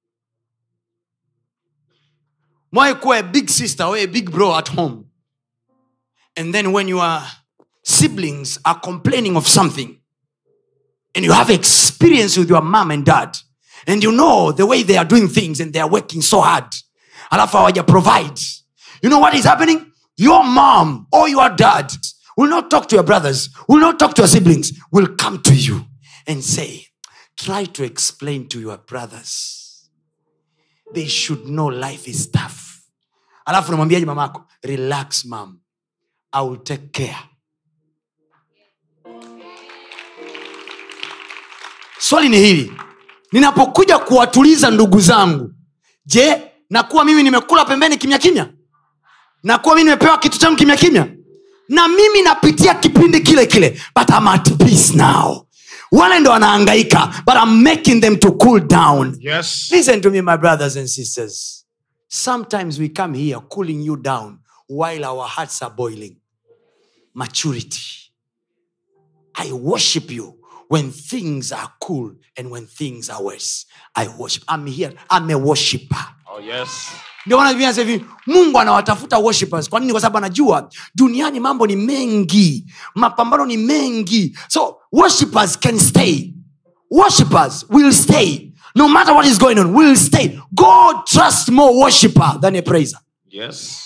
mwai kuwa a big sister or a big bro at home and then when your siblings are complaining of something and you have experience with your mom and dad and you know the way they are doing things and they are working so hard alafu hawaja provide you know what is happening your mom or your dad will not talk to your brothers will not talk to your siblings will come to you and say try to explain to your brothers they should know life is tough alafu namwambiaje mamako relax mam i will take care swali ni hili ninapokuja kuwatuliza ndugu zangu je nakuwa mimi nimekula pembeni kimya kimya nakuwa mimi nimepewa kitu changu kimya kimya na mimi napitia kipindi kile kile but I'm at peace now wale ndo wanaangaika but I'm making them to cool down Yes. listen to me my brothers and sisters sometimes we come here cooling you down while our hearts are boiling maturity i worship you when things are cool and when things are worse i worship i'm here i'm a worshiper Oh, yes. ndio maana Biblia inasema hivi mungu anawatafuta worshipers kwa nini kwa sababu anajua duniani mambo ni mengi mapambano ni mengi so worshipers can stay worshipers will stay no matter what is going on will stay god trusts more worshiper than a praiser Yes.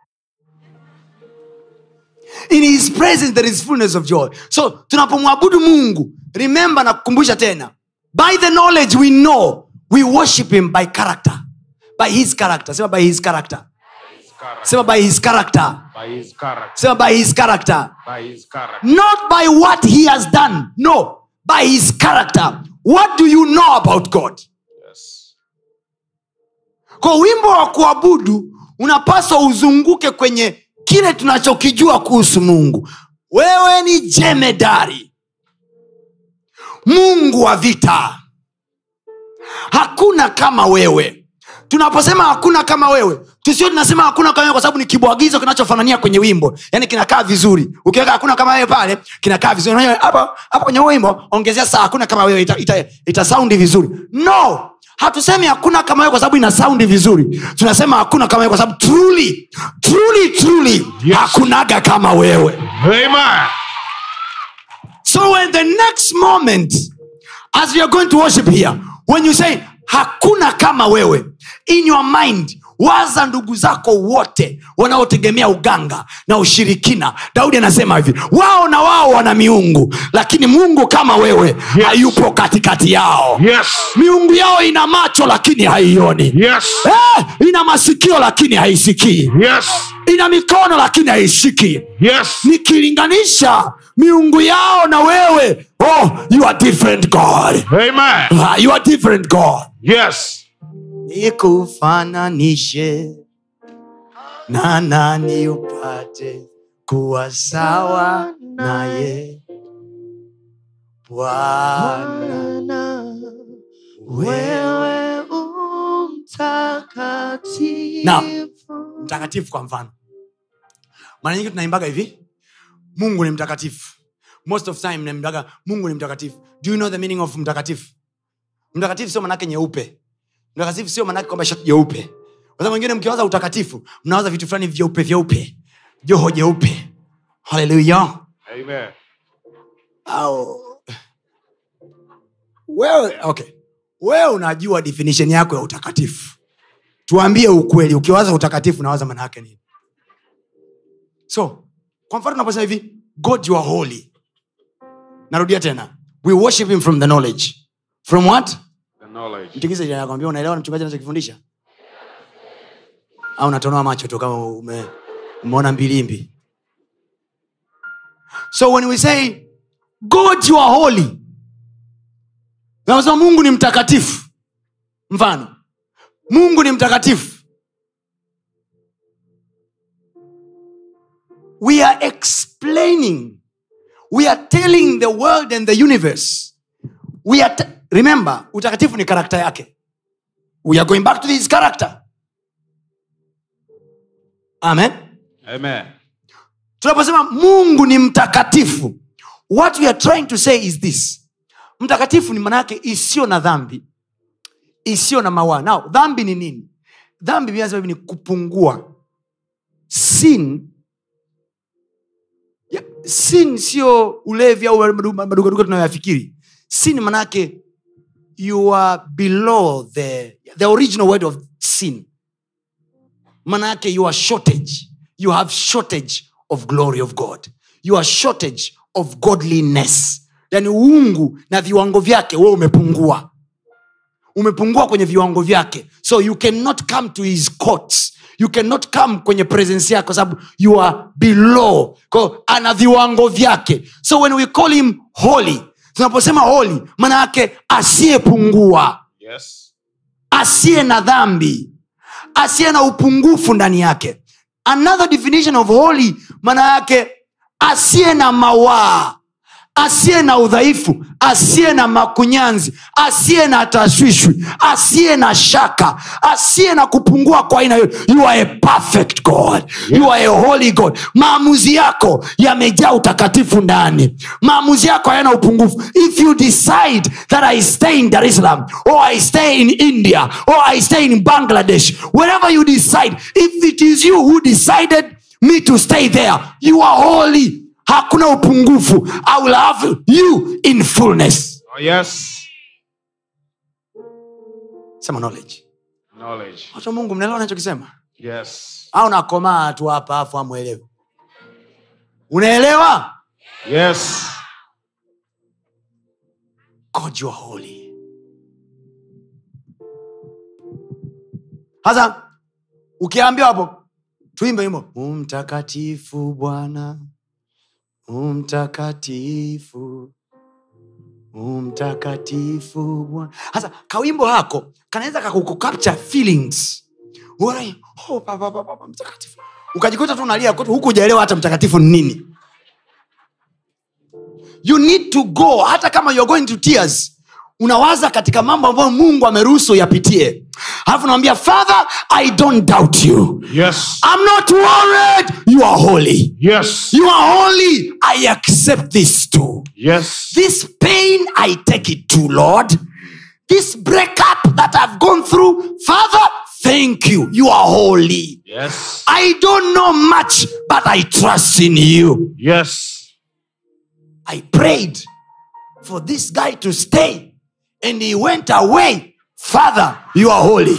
in his presence there is fullness of joy so tunapomwabudu mungu remember na kukumbusha tena by the knowledge we know we worship him by character by his character sema by his character Character. sema by his character By his character. sema by his character By his character. not by what he has done no by his character what do you know about god Yes. kwa wimbo wa kuabudu unapaswa uzunguke kwenye kile tunachokijua kuhusu mungu wewe ni jemedari mungu wa vita hakuna kama wewe tunaposema hakuna kama wewe tusio tunasema hakuna kama wewe kwa sababu ni kibwagizo kinachofanania kwenye wimbo yaani kinakaa vizuri ukiweka hakuna kama wewe pale kinakaa vizuri Unajua, hapo hapo kwenye huo wimbo ongezea saa hakuna kama wewe ita, ita, ita saundi vizuri no hatusemi hakuna kama wewe kwa sababu ina saundi vizuri tunasema hakuna kama wewe kwa sababu truly truly truly Yes. hakunaga kama wewe Amen. so when the next moment as we are going to worship here when you say hakuna kama wewe in your mind waza ndugu zako wote wanaotegemea uganga na ushirikina daudi anasema hivi wao na wao wana miungu lakini mungu kama wewe Yes. hayupo katikati yao Yes. miungu yao ina macho lakini haioni Yes. eh, ina masikio lakini haisikii Yes. ina mikono lakini haishiki Yes. nikilinganisha miungu yao na wewe oh you are different god Amen. Ah, you are different god Yes. nikufananishe na nani upate kuwa sawa naye bwana wewe umtakatifu Now, mtakatifu kwa mfano mara nyingi tunaimbaga hivi mungu ni mtakatifu most of time naimbaga mungu ni mtakatifu do you know the meaning of mtakatifu mtakatifu sio manake nyeupe mtakatifu sio manake kwamba shati jeupe kwa sababu wengine mkiwaza utakatifu mnawaza vitu fulani vyeupe vyeupe joho jeupe haleluya Amen. au wewe okay wewe unajua definition yako ya utakatifu tuambie ukweli ukiwaza utakatifu nawaza maana yake nini so kwa mfano tunaposema hivi god you are holy narudia tena we worship him from the knowledge from what The knowledge. mtikize jirani yako, ambia unaelewa na mchungaji anachokifundisha au unatonoa macho tu kama ume, umeona mbilimbi so when we say god you are holy nasema mungu ni mtakatifu mfano mungu ni mtakatifu we are explaining we are telling the world and the universe we are t- remember utakatifu ni karakta yake we are going back to his character amen Amen. tunaposema mungu ni mtakatifu what we are trying to say is this mtakatifu ni manayake isiyo na dhambi isiyo na mawaa nao dhambi ni nini dhambi Biblia inasema hivi ni kupungua sin ya, sin sio ulevi au madu- madugaduga tunayoyafikiri sin manake you are below the, the original word of sin manake you are shortage you have shortage of glory of god you are shortage of godliness yani uungu na viwango vyake we umepungua umepungua kwenye viwango vyake so you cannot come to his courts you cannot come kwenye presence yake kwa sababu you are below Kwa ana viwango vyake so when we call him holy tunaposema holy maana yake asiyepungua Yes. asiye na dhambi asiye na upungufu ndani yake another definition of holy maana yake asiye na mawaa asiye na udhaifu asiye na makunyanzi asiye na tashwishwi asiye na shaka asiye na kupungua kwa aina yote you are a perfect god you are a holy god maamuzi yako yamejaa utakatifu ndani maamuzi yako hayana upungufu if you decide that i stay in dar es salaam or i stay in india or i stay in bangladesh wherever you decide if it is you who decided me to stay there you are holy hakuna upungufu i will have you in fullness Oh, yes. sema knowledge Knowledge. watu wa mungu mnaelewa nachokisema Yes. au nakomaa tu hapa afu amwelewe unaelewa Yes. god you are holy sasa ukiambiwa hapo tuimbe wimbo umtakatifu bwana umtakatifu umtakatifu bwana sasa kawimbo hako kanaweza kakukukapture feelings Uone, oh, pa, pa, pa, pa, pa, mtakatifu ukajikuta tu unalia kote, huku ujaelewa hata mtakatifu ni nini you need to go hata kama you're going to tears unawaza katika mambo ambayo mungu ameruhusu yapitie alafu unamwambia father i don't doubt you Yes. i'm not worried you are holy Yes. you are holy i accept this too Yes. this pain i take it to lord this breakup that i've gone through father thank you you are holy Yes. i don't know much but i trust in you Yes. i prayed for this guy to stay and he went away father you are holy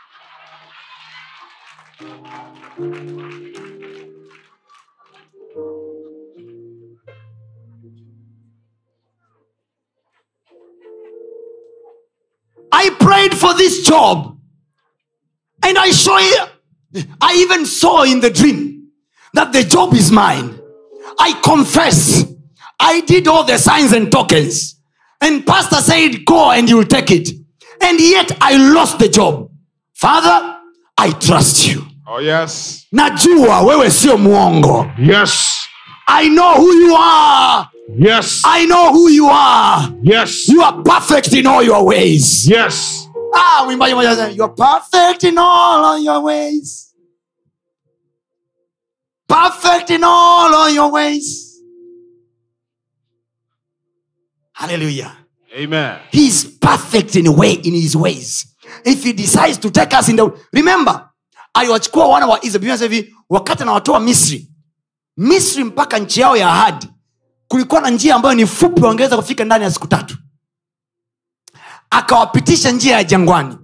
I prayed for this job. And I saw it. I even saw in the dream that the job is mine. I confess. I did all the signs and tokens. And pastor said, go and you'll take it. And yet I lost the job. Father, I trust you. Oh, yes. Najua wewe sio mwongo. Yes. I know who you are. Yes. I know who you are. Yes. You are perfect in all your ways. Yes. Ah, mwimbaji mmoja anasema, you're perfect in all of your ways. Perfect in all of your ways. Hallelujah. Amen. He's perfect in a way in his ways. If he decides to take us in the remember, aliwachukua wana wa Israeli Biblia inasema hivi, wakati anawatoa Misri, Misri mpaka nchi yao ya ahadi, kulikuwa na njia ambayo ni fupi, wangeweza kufika ndani ya siku tatu. Akawapitisha njia ya jangwani,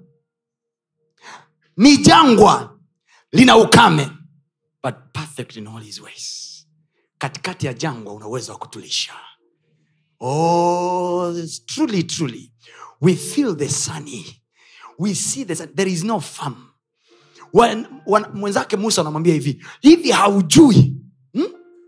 ni jangwa, lina ukame, but perfect in all his ways. Katikati ya jangwa una uwezo wa kutulisha. Oh, it's truly, truly. We feel the sunny. We see the sun. There is no farm. When, when, mwenzake musa anamwambia hivi hivi haujui hmm?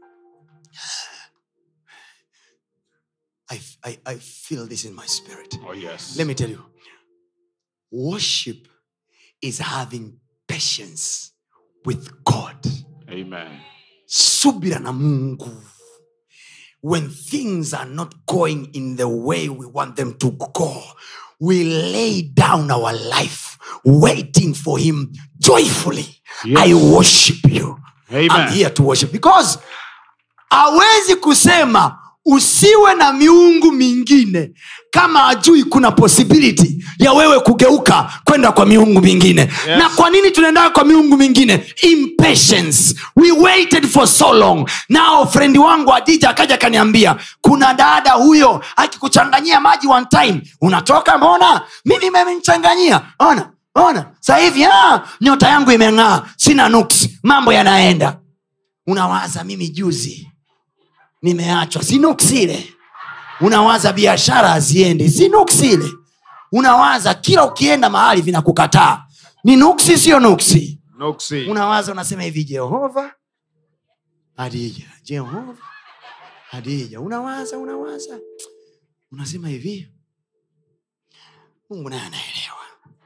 I, I, I feel this in my spirit Oh, yes. let me tell you worship is having patience with god Amen. subira na mungu when things are not going in the way we want them to go we lay down our life waiting for him joyfully Yes. i worship you Amen. I'm here to worship because awezi kusema usiwe na miungu mingine kama ajui kuna possibility ya wewe kugeuka kwenda kwa miungu mingine yes. na kwa nini tunaendaa kwa miungu mingine impatience we waited for so long nao frendi wangu adija akaja akaniambia kuna dada huyo akikuchanganyia maji one time unatoka mbona mimi memenichanganyia ona ona sahivi ah, nyota yangu imeng'aa sina nuksi mambo yanaenda unawaza mimi juzi nimeachwa si nuksi ile unawaza biashara haziendi si nuksi ile unawaza kila ukienda mahali vinakukataa ni nuksi sio nuksi Nuksi. unawaza unasema hivi jehova hadija jehova hadija unawaza unawaza unasema hivi mungu naye anaelewa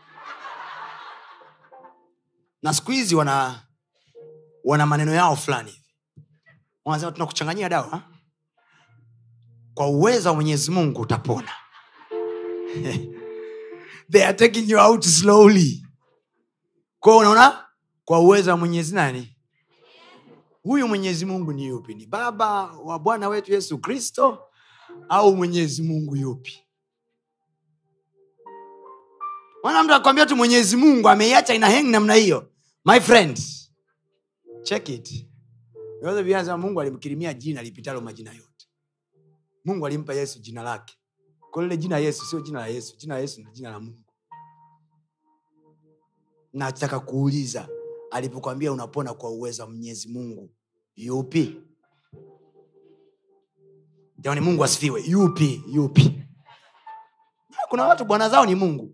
na siku hizi wana wana maneno yao fulani hivi wanasema tunakuchanganyia dawa kwa uwezo wa mwenyezi mungu utapona they are taking you out slowly kwao unaona kwa uwezo wa mwenyezi nani huyu mwenyezi mungu ni yupi ni baba wa bwana wetu yesu kristo au mwenyezi mungu yupi wana mtu akwambia tu mwenyezi mungu ameiacha ina heng namna hiyo my friend check it Yote Biblia inasema mungu alimkirimia jina lipitalo majina yote mungu alimpa yesu jina lake kwa lile jina yesu sio jina la yesu jina la yesu ni jina la mungu nataka kuuliza alipokwambia unapona kwa uwezo wa mwenyezi mungu yupi jamani mungu asifiwe yupi yupi kuna watu bwana zao ni mungu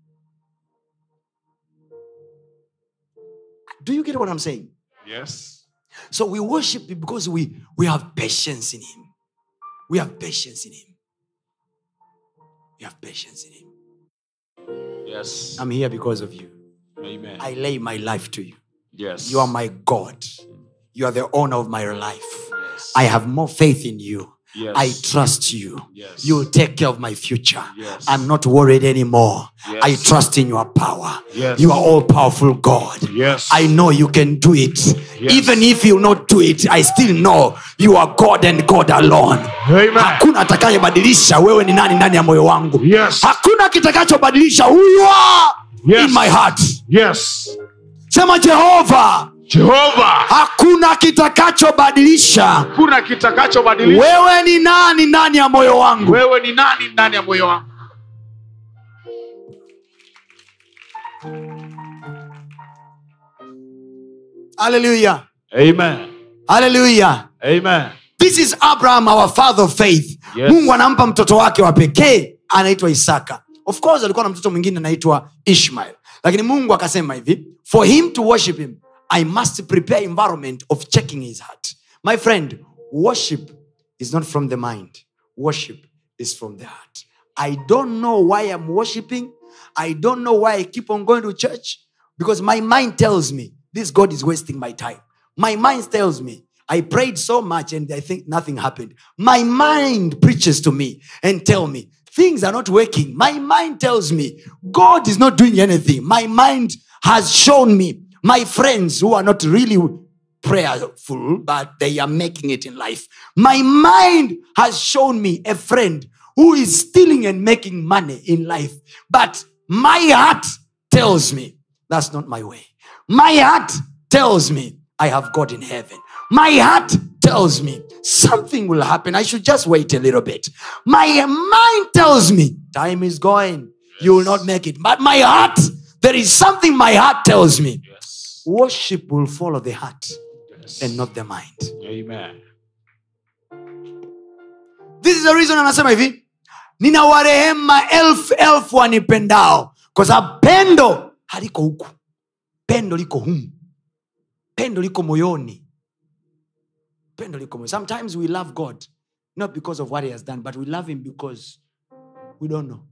do you get what i'm saying Yes. so we worship him because we, we have patience in him we have patience in him we have patience in him Yes. i'm here because of you Amen. i lay my life to you yes. you are my god you are the owner of my life Yes. i have more faith in you Yes. i trust you Yes. you'll take care of my future Yes. i'm not worried anymore Yes. i trust in your power Yes. you are all powerful god Yes. i know you can do it Yes. even if you not do it i still know you are god and god alone Amen. hakuna atakayebadilisha wewe ni nani ndani ya moyo wangu Yes. hakuna kitakachobadilisha who you are Yes. in my heart Yes. sema jehova Jehova, hakuna kitakachobadilisha kuna kitakachobadilisha. wewe ni nani ndani ya moyo wangu Wewe ni nani ndani ya moyo wangu? haleluya Amen. haleluya Amen. this is abraham our father of faith Yes. mungu anampa mtoto wake wa pekee anaitwa isaka of course alikuwa na mtoto mwingine anaitwa ishmael lakini mungu akasema hivi for him to worship him i must prepare environment of checking his heart my friend worship is not from the mind worship is from the heart i don't know why i'm worshiping i don't know why i keep on going to church because my mind tells me this god is wasting my time my mind tells me I prayed so much and I think nothing happened. My mind preaches to me and tell me things are not working. My mind tells me God is not doing anything. My mind has shown me my friends who are not really prayerful, but they are making it in life. My mind has shown me a friend who is stealing and making money in life, but my heart tells me that's not my way. My heart tells me I have God in heaven. My heart tells me something will happen. I should just wait a little bit. My mind tells me time is going. You will not make it. But my heart, there is something my heart tells me. Yes. Worship will follow the heart Yes. and not the mind. Amen. This is the reason anasema hivi nina warehemu maelfu elfu wanipendao kwa sababu pendo haliko huku pendo liko humu pendo liko moyoni pendo liko moyoni sometimes we love god not because of what he has done but we love him because we don't know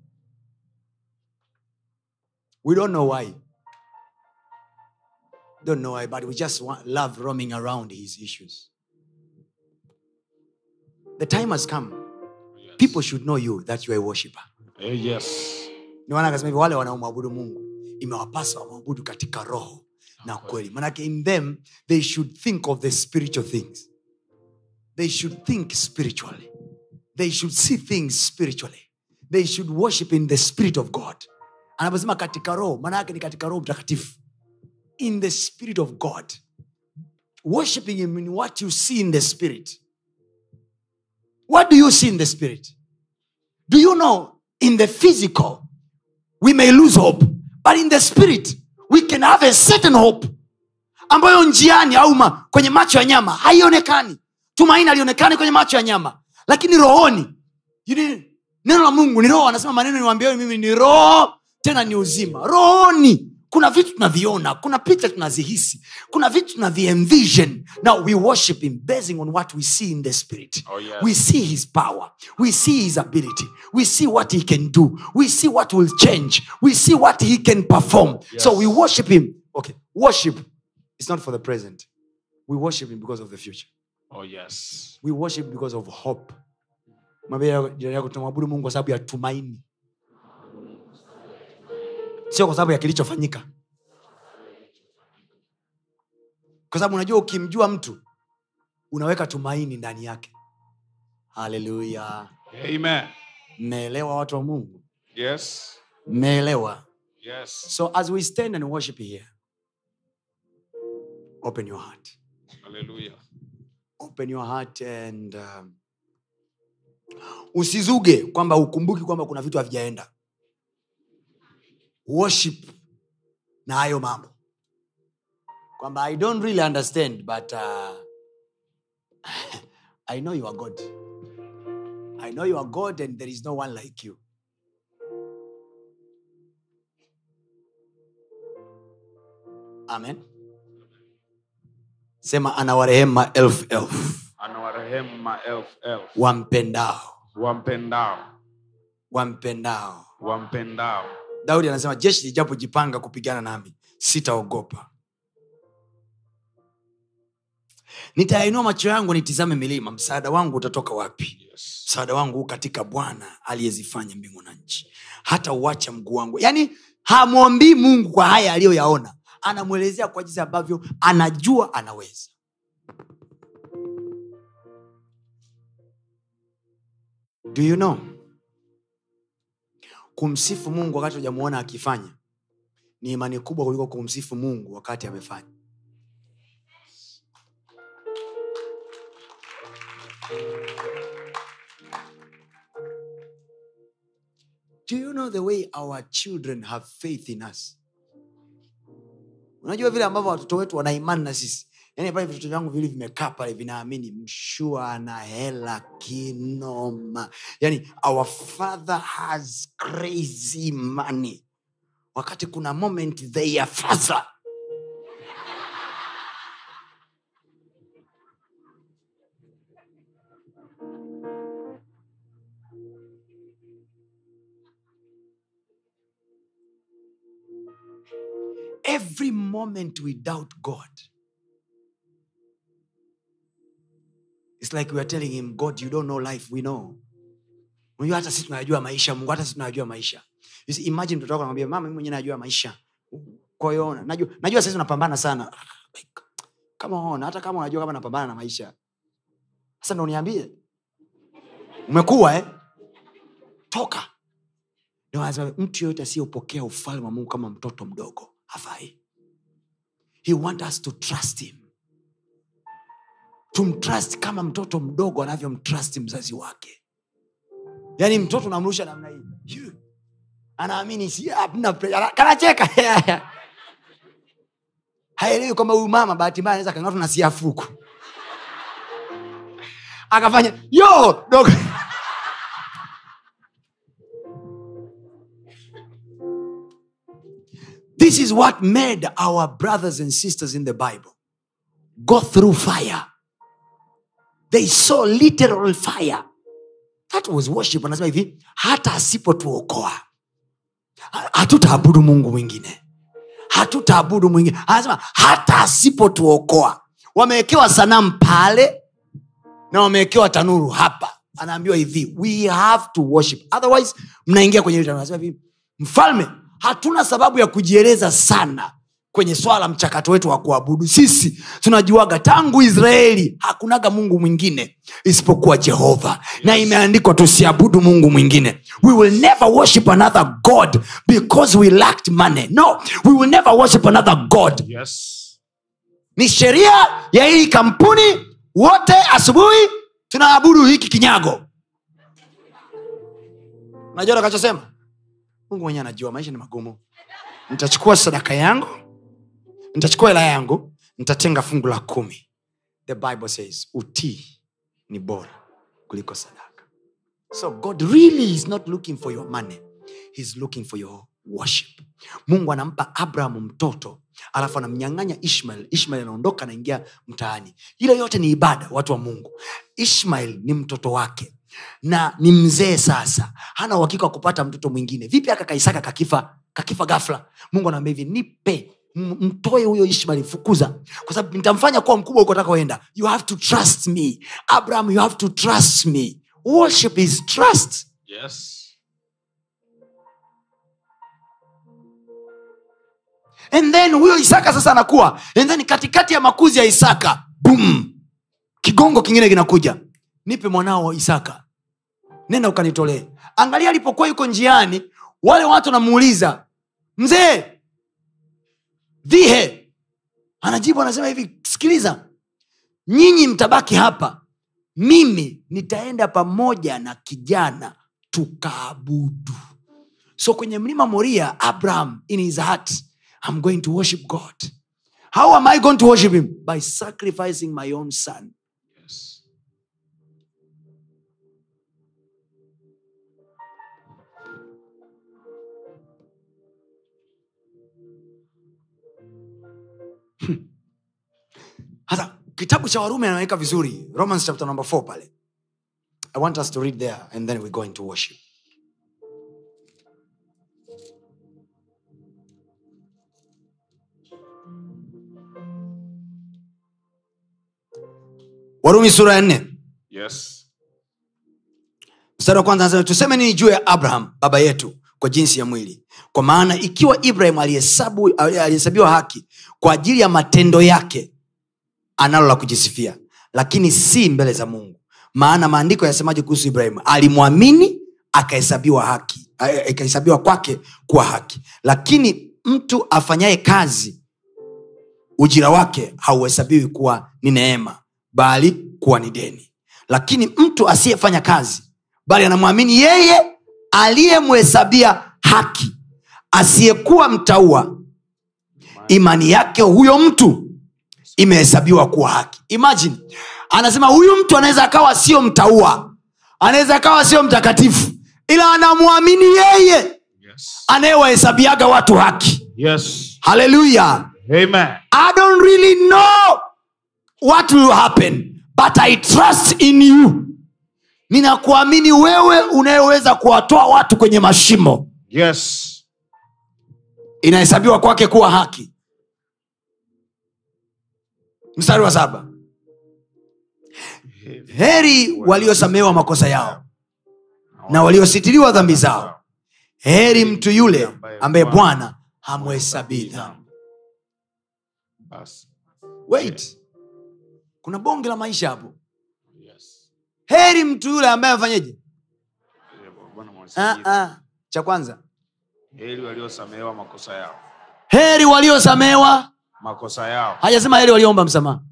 we don't know why don't know why but we just want, love roaming around his issues the time has come Yes. people should know you that you are a worshiper Eh, yes. ndio maana akasema hivi wale wanaomwabudu mungu imewapasa wamwabudu katika roho na kweli manake in them they should think of the spiritual things they should think spiritually they should see things spiritually they should worship in the spirit of god anaposema katika roho maana yake ni katika roho mtakatifu in the spirit of god worshiping him in what you see in the spirit what do you see in the spirit do you know in the physical we may lose hope but in the spirit we can have a certain hope ambayo njiani au ma, kwenye macho ya nyama haionekani tumaini alionekani kwenye macho ya nyama lakini rohoni you need- neno la mungu ni roho anasema maneno niwambiayo mimi ni roho tena ni uzima rohoni kuna vitu tunaviona kuna picha tunazihisi kuna vitu tunavienvision now we worship him basing on what we see in the spirit Oh, yes. we see his power we see his ability we see what he can do we see what will change we see what he can perform Yes. so we worship him okay worship is not for the present we worship him because of the future Oh, yes. we worship because of hope mwambie jirani yako tunamwabudu mungu kwa sababu ya tumaini sio kwa sababu ya kilichofanyika kwa sababu unajua ukimjua mtu unaweka tumaini ndani yake haleluya Amen. mmeelewa watu wa mungu Yes. mmeelewa Yes. so as we stand and worship here open your heart Hallelujah. open your heart and um, usizuge kwamba ukumbuki kwamba kuna vitu havijaenda worship na hayo mambo kwamba i don't really understand but uh, i know you are god i know you are god and there is no one like you amen sema anawarehemu maelfu elfu Anawarehemu maelfu elfu wampendao wampendao wampendao wampendao. daudi anasema jeshi lijapojipanga kupigana nami sitaogopa nitayainua macho yangu nitizame milima msaada wangu utatoka wapi Yes. msaada wangu huu katika bwana aliyezifanya mbingu na nchi hata uacha mguu wangu yaani hamwombii mungu kwa haya aliyoyaona anamwelezea kwa jinsi ambavyo anajua anaweza do you know kumsifu mungu wakati hujamuona akifanya ni imani kubwa kuliko kumsifu mungu wakati amefanya do you know the way our children have faith in us unajua vile ambavyo watoto wetu wana imani na sisi yaani pale vitoto vyangu vili vimekaa pale vinaamini mshua ana hela kinoma yaani our father has crazy money wakati kuna moment they are father every moment we doubt god it's like we are telling him god you don't know life we know unajua hata sisi tunayajua maisha mungu hata sisi tunayajua maisha You see, imagine mtoto wako anamwambia mama mimi mwenyewe najua maisha kwa hiyo ona, najua najua sasa unapambana sana like, kama ona hata kama unajua kama napambana na maisha sasa ndo uniambie umekuwa eh? toka Ndio anasema, mtu yoyote asiyopokea ufalme wa mungu kama mtoto mdogo hafai he want us to trust him tumtrust kama mtoto mdogo anavyomtrust mzazi wake yaani mtoto unamrusha namna hii Yu. anaamini si hamna pre- ana- kanacheka haelewi kwamba huyu mama bahati mbaya anaweza kang'atwa na siafuku akafanya yo dogo this is what made our brothers and sisters in the bible go through fire they saw literal fire that was worship anasema hivi hata asipotuokoa ha- hatutaabudu mungu mwingine hatutaabudu mwingine anasema hata asipotuokoa wamewekewa sanamu pale na wamewekewa tanuru hapa anaambiwa hivi we have to worship otherwise mnaingia kwenye hili tanuru. Anasema hivi mfalme hatuna sababu ya kujieleza sana kwenye swala la mchakato wetu wa kuabudu sisi tunajuaga tangu israeli hakunaga mungu mwingine isipokuwa jehova na imeandikwa tusiabudu mungu mwingine we will never worship another god because we lacked money no we will never worship another god Yes. ni sheria ya hii kampuni wote asubuhi tunaabudu hiki kinyago unajua takachosema mungu mwenyewe anajua maisha ni magumu nitachukua sadaka yangu nitachukua hela yangu nitatenga fungu la kumi the bible says utii ni bora kuliko sadaka so god really is not looking for your money He's looking for your worship mungu anampa abrahamu mtoto alafu anamnyang'anya ishmael ishmael anaondoka anaingia mtaani ile yote ni ibada watu wa mungu ishmael ni mtoto wake na ni mzee sasa hana uhakika wa kupata mtoto mwingine vipi aka kaisaka kakifa kakifa gafla mungu anaambia hivi nipe m- mtoe huyo ishmael fukuza kwa sababu nitamfanya kuwa mkubwa huko atakaoenda you have to trust me abraham you have to trust me worship is trust Yes. and then huyo isaka sasa anakuwa and then katikati ya makuzi ya isaka boom kigongo kingine kinakuja nipe mwanao wa isaka nenda ukanitolee angalia alipokuwa yuko njiani wale watu wanamuuliza mzee dhihe anajibu anasema hivi sikiliza nyinyi mtabaki hapa mimi nitaenda pamoja na kijana tukaabudu so kwenye mlima moria abraham in his heart i'm going to worship god how am i going to worship him by sacrificing my own son Yes. hasa kitabu cha warumi anaweka vizuri romans chapter number 4 pale i want us to read there and then we go into worship warumi sura ya nne Yes. mstari wa kwanza anasema tuseme nini juu ya abraham baba yetu kwa jinsi ya mwili kwa maana ikiwa ibrahim alihesabu- alihesabiwa haki kwa ajili ya matendo yake analo la kujisifia lakini si mbele za mungu maana maandiko yasemaje kuhusu ibrahim alimwamini akahesabiwa haki eh, ikahesabiwa kwake kuwa haki lakini mtu afanyaye kazi ujira wake hauhesabiwi kuwa ni neema bali kuwa ni deni lakini mtu asiyefanya kazi bali anamwamini yeye aliyemhesabia haki asiyekuwa mtaua imani yake huyo mtu imehesabiwa kuwa haki imagine anasema huyu mtu anaweza akawa sio mtaua anaweza akawa sio mtakatifu ila anamwamini yeye Yes. anayewahesabiaga watu haki Yes. haleluya Amen. i don't really know what will happen but i trust in you ninakuamini wewe unayeweza kuwatoa watu kwenye mashimo Yes. inahesabiwa kwake kuwa haki mstari wa saba heri waliosamehewa makosa yao na waliositiriwa dhambi zao heri mtu yule ambaye bwana hamhesabii dhambi Basi. wait kuna bonge la maisha hapo Yes. heri mtu yule ambaye afanyeje Bwana ah, mwasifiwe. ah. cha kwanza Heri waliosamehewa makosa yao. heri waliosamehewa Makosa yao. hajasema heri walioomba msamaha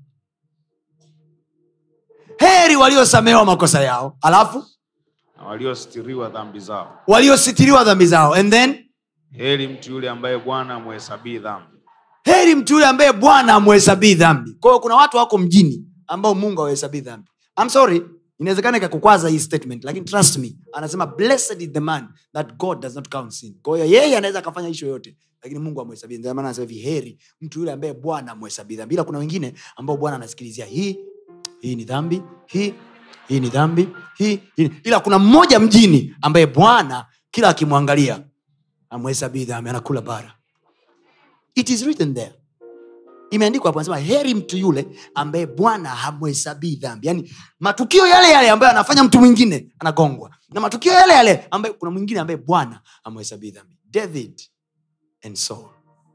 heri waliosamehewa makosa yao alafu Na waliostiriwa dhambi zao. waliositiriwa dhambi zao and then Heri mtu yule ambaye Bwana amhesabii dhambi. heri mtu yule ambaye bwana amhesabii dhambi kwa hiyo kuna watu wako mjini ambao mungu awahesabii dhambi I'm sorry inawezekana ikakukwaza hii statement lakini trust me anasema blessed is the man that god does not count sin kwa hiyo yeye anaweza akafanya ishu yoyote lakini mungu amhesabii Ndio maana anasema hivi heri mtu yule ambaye bwana amhesabii dhambi ila kuna wengine ambao bwana anasikilizia hii hii ni dhambi hii hii ni dhambi hii, hii ila kuna mmoja mjini ambaye bwana kila akimwangalia amhesabii dhambi anakula bara it is written there imeandikwa hapo anasema heri mtu yule ambaye bwana hamhesabii dhambi yaani matukio yale yale ambayo anafanya mtu mwingine anagongwa na matukio yale yale ambayo kuna mwingine ambaye bwana hamhesabii dhambi david and saul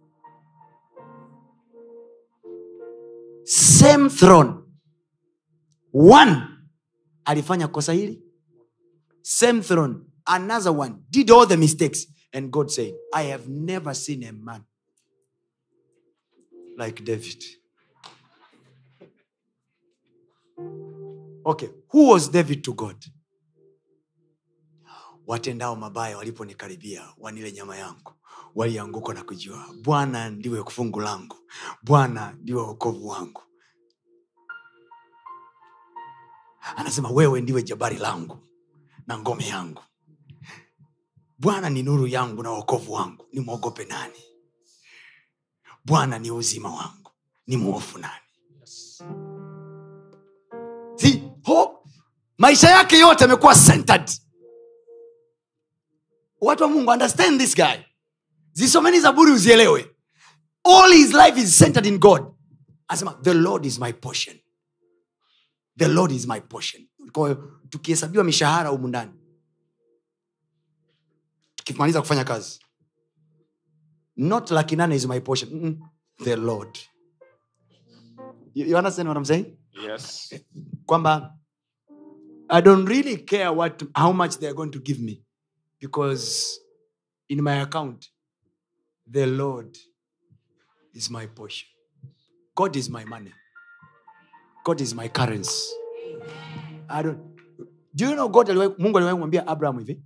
same throne one alifanya kosa hili same throne another one did all the mistakes and god said i have never seen a man like David. Okay, who was David to God? Watendao mabaya waliponikaribia wanile nyama yangu, walianguka na kujua Bwana ndiwe fungu langu, Bwana ndiwe wokovu wangu. Anasema wewe ndiwe jabari langu na ngome yangu, Bwana ni nuru yangu na wokovu wangu, nimwogope nani? bwana ni uzima wangu ni mwofu nani Yes. See, ho, maisha yake yote amekuwa centered watu wa mungu understand this guy zisomeni zaburi uzielewe all his life is centered in god anasema the lord is my portion the lord is my portion kwa hiyo tukihesabiwa mishahara humu ndani tukimaliza kufanya kazi not laki nane is my portion Mm-mm. the lord you, you understand what I'm saying Yes. kwamba i don't really care what how much they are going to give me because in my account the lord is my portion god is my money god is my currency i don't do you know god aliwahi- mungu aliwahi kumwambia abraham hivi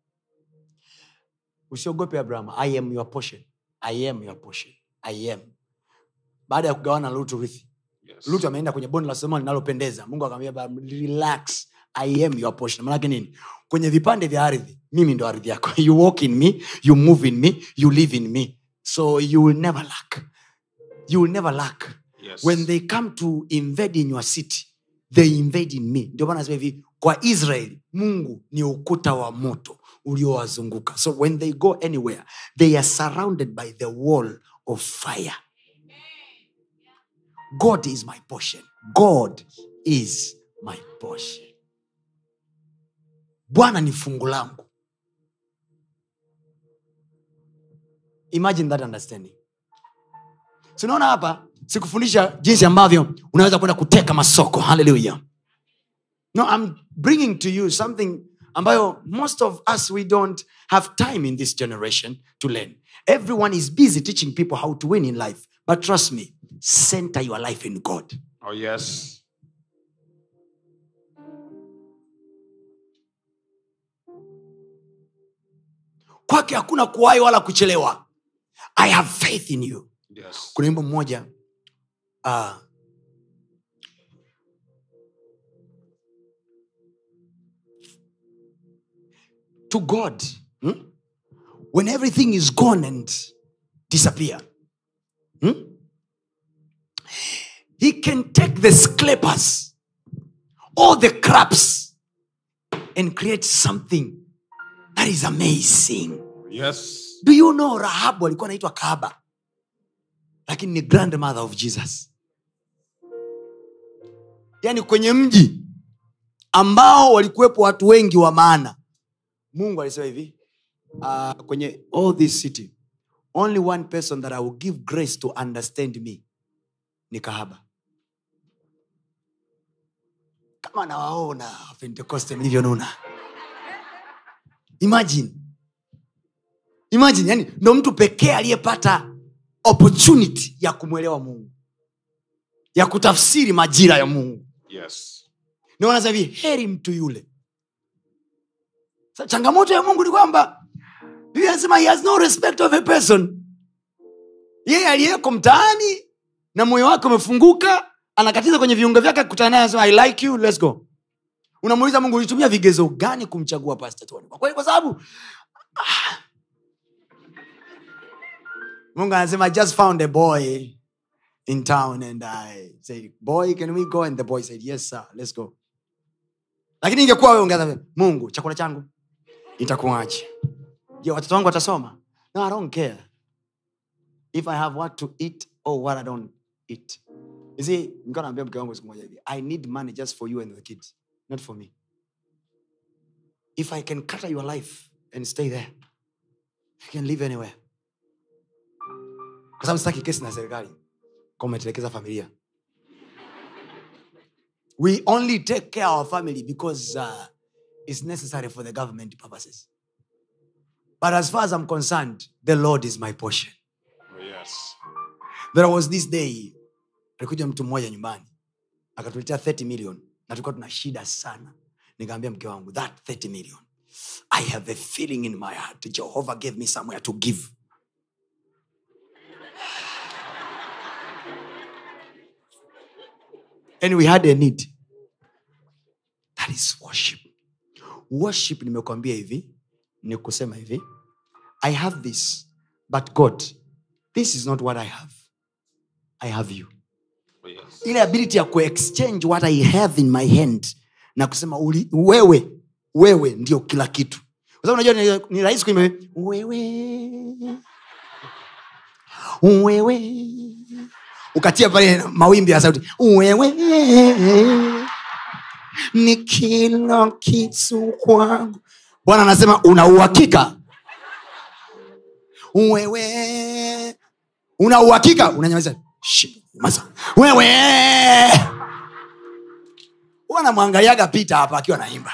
usiogope abraham i am your portion i am your portion i am baada ya kugawana na lutu rithi Yes. lutu ameenda kwenye bonde la sodoma linalopendeza mungu akamwambia "Abraham, relax i am your portion manake nini kwenye vipande vya ardhi mimi ndo ardhi yako you walk in me you move in me you live in me so you will never lack you will never lack Yes. when they come to invade in your city they invade in me ndio maana nasema hivi kwa israeli mungu ni ukuta wa moto uliowazunguka so when they go anywhere they are surrounded by the wall of fire god is my portion god is my portion bwana ni fungu langu imagine that understanding sinaona hapa sikufundisha jinsi ambavyo unaweza kwenda kuteka masoko haleluya no i'm bringing to you something ambayo most of us we don't have time in this generation to learn everyone is busy teaching people how to win in life but trust me center your life in god Oh, yes. kwake hakuna kuwahi wala kuchelewa i have faith in you Yes. kuna wimbo mmoja uh, to god hmm? when everything is gone and disappear hmm? he can take the scrapers all the craps and create something that is amazing Yes. do you know rahabu alikuwa anaitwa kahaba lakini ni grandmother of jesus yaani kwenye mji ambao walikuwepo watu wengi wa maana mungu alisema hivi uh, kwenye all this city only one person that i will give grace to understand me ni kahaba kama nawaona pentekoste mlivyonuna imagine imagine yani ndo mtu pekee aliyepata opportunity ya kumwelewa mungu ya kutafsiri majira ya mungu Yes. ndio wanasema hivi heri mtu yule Sa, changamoto ya mungu ni kwamba biblia anasema he has no respect of a person yeye aliyeko mtaani na moyo wake umefunguka anakatiza kwenye viungo vyake akikutana naye anasema i like you let's go unamuuliza mungu ulitumia vigezo gani kumchagua pastor Tony? kwa kweli kwa sababu ah. mungu anasema i just found a boy in town and i said boy can we go and the boy said yes sir let's go lakini ingekuwa wewe ungeanza mungu chakula changu itakuaje je watoto wangu watasoma no i don't care if i have what to eat or what i don't eat you see nilikuwa naambia mke wangu siku moja hivi i need money just for you and the kids not for me if i can cut your life and stay there you can live anywhere kwa sababu sitaki kesi na serikali kwa umetelekeza familia we only take care of our family because uh, it's necessary for the government purposes but as far as i'm concerned the lord is my portion Oh, yes. there was this day alikuja mtu mmoja nyumbani akatuletea 30 million na tulikuwa tuna shida sana nikaambia mke wangu that 30 million i have a feeling in my heart jehovah gave me somewhere to give and we had a need that is worship worship nimekwambia hivi ni kusema hivi i have this but god this is not what i have i have you Oh, yes. ile ability ya kuexchange what i have in my hand na kusema uli, wewe wewe ndio kila kitu kwa sababu unajua ni, ni rahisi kuimba wewe wewe ukatia pale mawimbi ya sauti wewe ni kila kitu kwangu bwana anasema una uhakika wewe una uhakika unanyamaza Shh, nyamaza. wewe wanamwangaliaga pita hapa akiwa naimba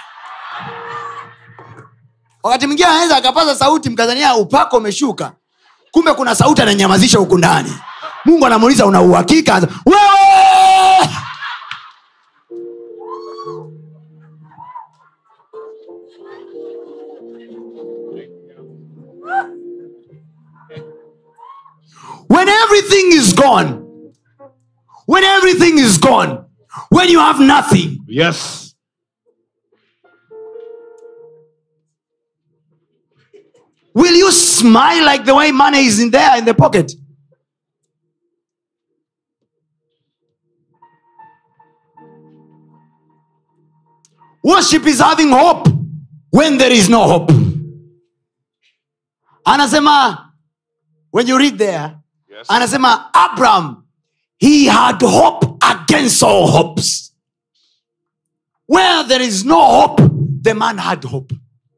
wakati mwingine anaweza akapaza sauti mkazania upako umeshuka kumbe kuna sauti ananyamazisha huku ndani mungu anamuuliza una uhakika wewe when everything is gone when everything is gone when you have nothing Yes. will you smile like the way money is in there in the pocket worship is having hope when there is no hope anasema when you read there Yes. anasema abraham he had hope against all hopes where there is no hope the man had hope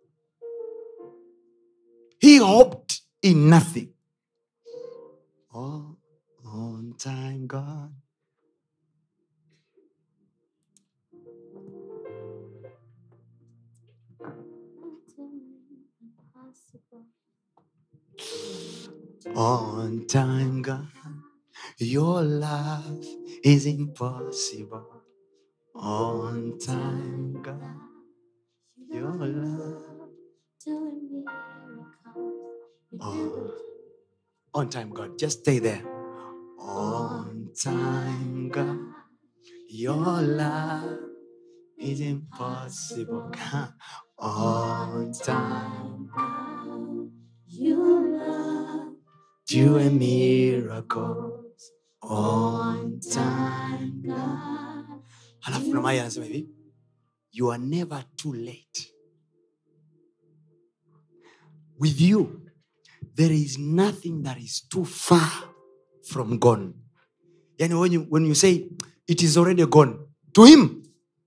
he hoped in nothing oh, on time god on time god your love is impossible on time god your love Oh. On time, God. Just stay there. On time, God. Your love is impossible. On time, do a miracles. On time, God. Halafu na Maya anasema hivi, you are never too late. With you, there is nothing that is too far from gone. Yani when you, when you say it is already gone, to him,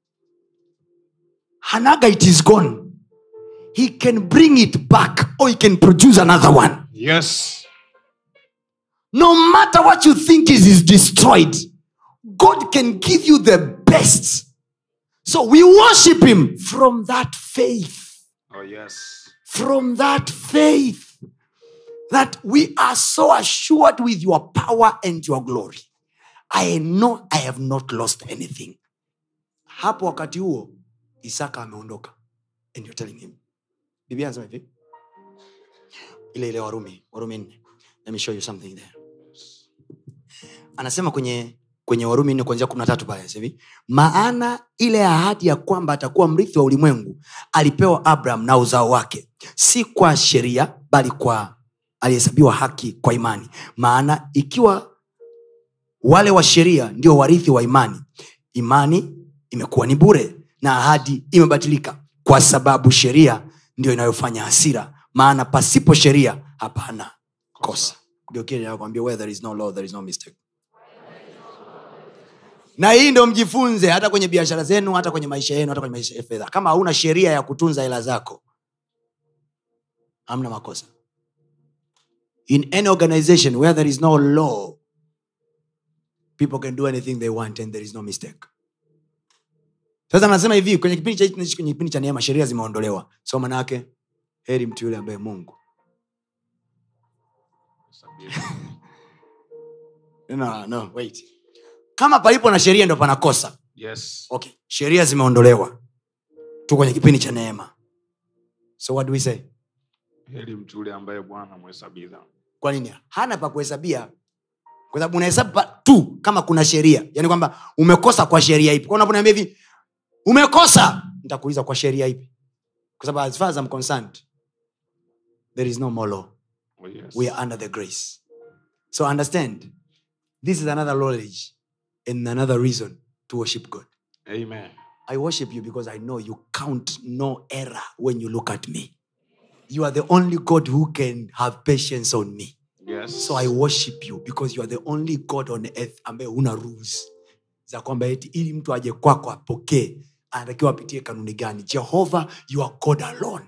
Hanaga, it is gone. He can bring it back or he can produce another one. Yes. No matter what you think is, is destroyed, God can give you the best. So we worship him from that faith. Oh, yes. From that faith that we are so assured with your power and your glory. I know I have not lost anything. Hapo wakati huo Isaka ameondoka. And you're telling him. Biblia anasema hivi. Ile ile Warumi, Warumi nne. Let me show you something there. Anasema kwenye kwenye Warumi nne kuanzia kumi na tatu pale anasema hivi, maana ile ahadi ya kwamba atakuwa mrithi wa ulimwengu alipewa Abraham na uzao wake, si kwa sheria, bali kwa alihesabiwa haki kwa imani. Maana ikiwa wale wa sheria ndio warithi wa imani, imani imekuwa ni bure na ahadi imebatilika, kwa sababu sheria ndio inayofanya hasira. Maana pasipo sheria hapana kosa. Ndio kile nakwambia, where there is no law there is no mistake na hii ndo mjifunze hata kwenye biashara zenu hata kwenye maisha yenu hata kwenye maisha ya fedha kama hauna sheria ya kutunza hela zako hamna makosa in any organization where there is no law people can do anything they want and there is no mistake sasa nasema hivi kwenye kipindi cha tunaishi kwenye kipindi cha neema sheria zimeondolewa so manake heri mtu yule ambaye mungu no, no, wait. kama palipo na sheria ndo panakosa Yes. okay sheria zimeondolewa tu kwenye kipindi cha neema so what do we say Heri mtu yule ambaye Bwana mhesabia dhambi. kwa nini hana pa kuhesabia kwa sababu unahesabu pa- tu kama kuna sheria yaani kwamba umekosa kwa sheria ipi Kwa unaponiambia hivi umekosa nitakuuliza kwa sheria ipi kwa sababu as far as I'm concerned there is no more law Oh, yes. we are under the grace so understand this is another knowledge and another reason to worship god Amen. I worship you because I know you count no error when you look at me. You are the only God who can have patience on me. Yes. So I worship you because you are the only God on earth ambaye huna rules za kwamba eti ili mtu aje kwako apokee anatakiwa apitie kanuni gani. Jehovah, you are God alone.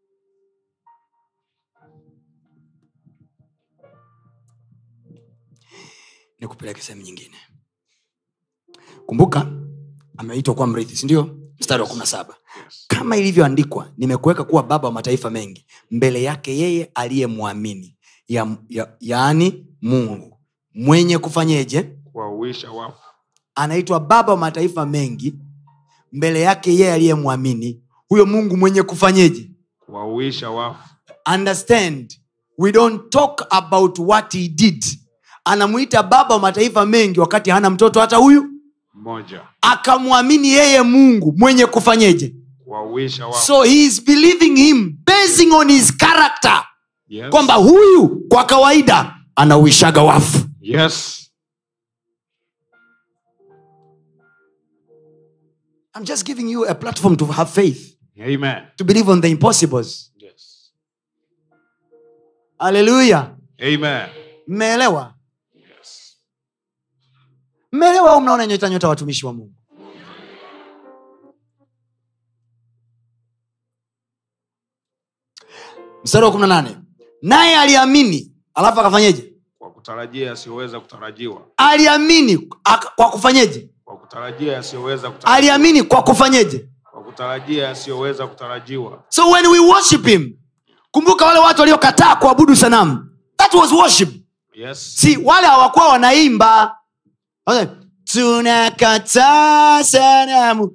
Nikupeleke sehemu nyingine. Kumbuka ameitwa kuwa mrithi, si ndio? Mstari wa kumi na saba Yes. kama ilivyoandikwa nimekuweka kuwa baba wa mataifa mengi mbele yake yeye aliyemwamini ya, ya, yaani mungu mwenye kufanyeje Kuwahuisha wafu. anaitwa baba wa mataifa mengi mbele yake yeye aliyemwamini huyo mungu mwenye kufanyeje Kuwahuisha wafu. understand we don't talk about what he did anamwita baba wa mataifa mengi wakati hana mtoto hata huyu Mmoja. akamwamini yeye mungu mwenye kufanyeje Kuwahuisha wafu. so he is believing him basing on his character Yes. kwamba huyu kwa kawaida anauishaga wafu Yes. i'm just giving you a platform to have faith Amen. to believe on the impossibles Yes. haleluya Amen. mmeelewa Yes. mmeelewa au mnaona nyota nyota watumishi wa mungu mstari wa kumi na nane naye aliamini alafu akafanyeje kwa kutarajia yasiyoweza kutarajiwa aliamini aka- kwa kufanyeje kwa kutarajia yasiyoweza kutarajiwa aliamini kwa kufanyeje kwa kutarajia yasiyoweza kutarajiwa so when we worship him kumbuka wale watu waliokataa kuabudu sanamu that was worship yes si wale hawakuwa wanaimba Wale, tunakataa sanamu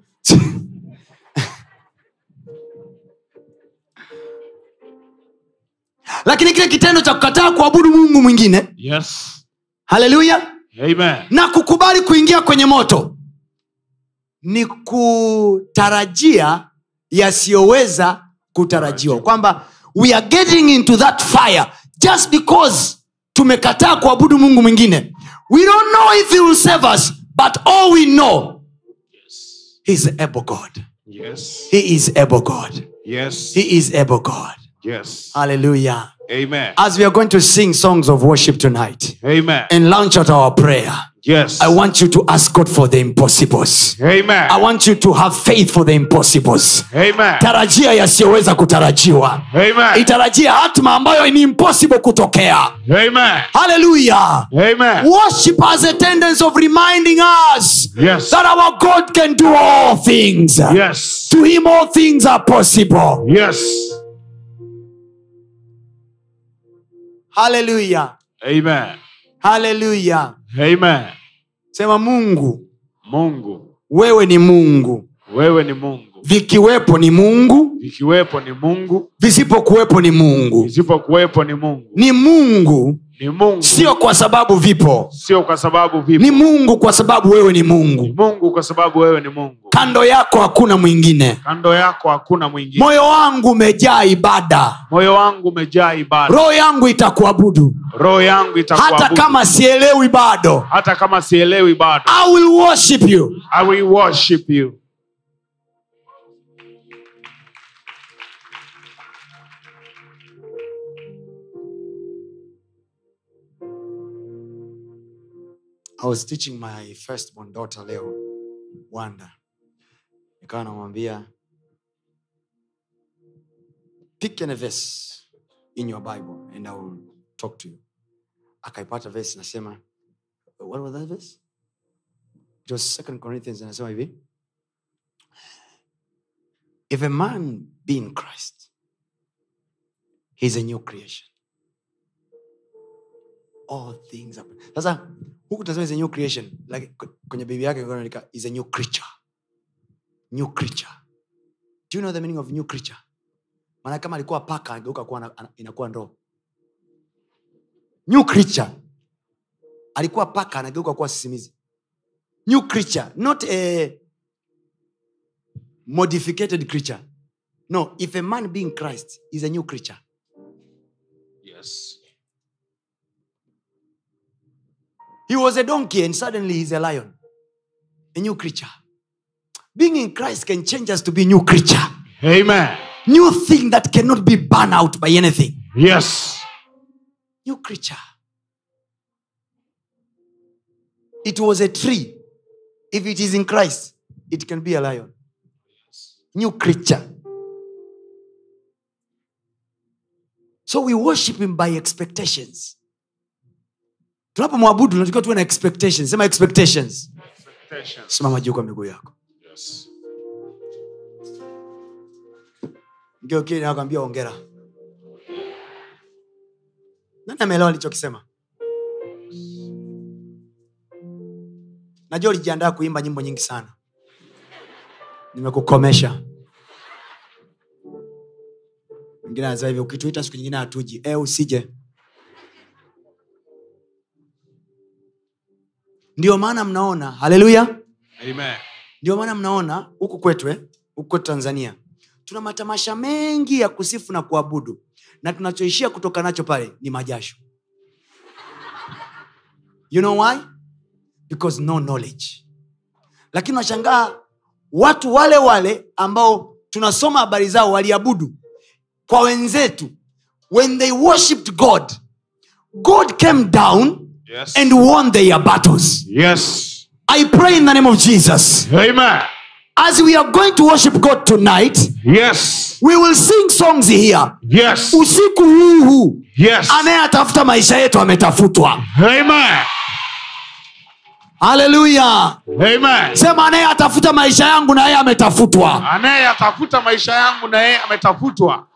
lakini kile kitendo cha kukataa kuabudu mungu mwingine yes haleluya amen na kukubali kuingia kwenye moto ni kutarajia yasiyoweza kutarajiwa kwamba we are getting into that fire just because tumekataa kuabudu mungu mwingine we don't know if he will save us but all we know he is able god yes he is able god yes he is able god yes hallelujah amen as we are going to sing songs of worship tonight amen and launch out our prayer yes I want you to ask God for the impossibles. amen I want you to have faith for the impossibles. amen Tarajia yasiyoweza kutarajiwa. amen Itarajia hatma ambayo ni impossible kutokea. amen Hallelujah. amen Worship has a tendency of reminding us yes that our God can do all things. yes To him all things are possible. yes Hallelujah. amen Hallelujah. amen Sema Mungu, mungu wewe ni Mungu. wewe ni mungu Vikiwepo ni Mungu, ikiwepo ni mungu visipokuwepo ni Mungu. isipokuwepo ni mungu Ni Mungu ni mungu sio kwa sababu vipo sio kwa sababu vipo ni mungu kwa sababu wewe ni ni mungu mungu kwa sababu wewe ni mungu kando yako hakuna mwingine kando yako hakuna mwingine moyo wangu umejaa ibada moyo wangu umejaa ibada roho yangu itakuabudu roho yangu hata itakuabudu kama sielewi bado hata kama sielewi bado i will worship you i will worship you i was teaching my firstborn daughter leo wanda nikawa namwambia pick any verse in your bible and i will talk to you akaipata verse nasema what was that verse it was second corinthians anasema hivi if a man be in christ he's a new creation all things happen. sasa huku tasema is a new creation like k- kwenye bibi yake ilikuwa inaandika is a new creature new creature do you know the meaning of new creature maana kama alikuwa paka ageuka kuwa na- ana- inakuwa ndoo new creature alikuwa paka anageuka kuwa sisimizi new creature not a modificated creature no if a man being christ is a new creature yes He was a donkey and suddenly he's a lion. A new creature. Being in Christ can change us to be new creature. amen New thing that cannot be burned out by anything. yes New creature. It was a tree. If it is in Christ, it can be a lion. New creature. So we worship him by expectations. tunapomwabudu tunatakiwa tuwe na expectations sema expectations Expectations. simama juu kwa miguu yako yes mgeokili nakwambia ongera nani ameelewa nilichokisema najua ulijiandaa kuimba nyimbo nyingi sana nimekukomesha mwingine anasema hivi ukituita siku nyingine hatuji e, usije ndio maana mnaona haleluya amen ndio maana mnaona huku kwetu eh? huku kwetu tanzania tuna matamasha mengi ya kusifu na kuabudu na tunachoishia kutoka nacho pale ni majasho you know why because no knowledge lakini unashangaa watu wale wale ambao tunasoma habari zao waliabudu kwa wenzetu when they worshipped god god came down yes and won their battles yes i pray in the name of jesus amen as we are going to worship god tonight Yes. we will sing songs here Yes. usiku huu huu Yes. anayetafuta maisha yetu ametafutwa Amen. haleluya Amen. sema anayetafuta maisha yangu na yeye ametafutwa Anayeyatafuta maisha yangu na yeye ametafutwa.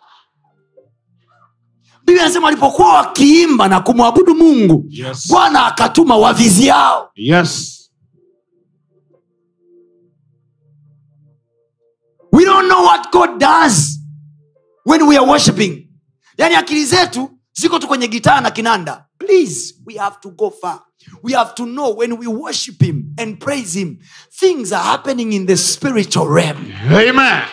biblia anasema walipokuwa wakiimba na kumwabudu mungu Yes. bwana akatuma wavizi yao Yes. we don't know what god does when we are worshiping yaani akili zetu ziko tu kwenye gitaa na kinanda please we have to go far we have to know when we worship him and praise him things are happening in the spiritual realm Amen.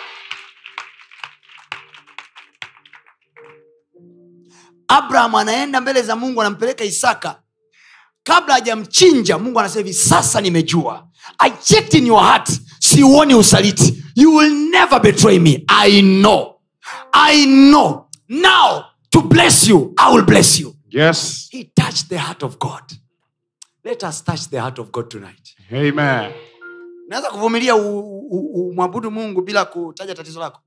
abraham anaenda mbele za mungu anampeleka isaka kabla hajamchinja mungu anasema hivi sasa nimejua i checked in your heart siuoni usaliti you will never betray me i know i know now to bless you i will bless you Yes. he touched the heart of god let us touch the heart of god tonight Amen. naweza kuvumilia u- u- umwabudu mungu bila kutaja tatizo lako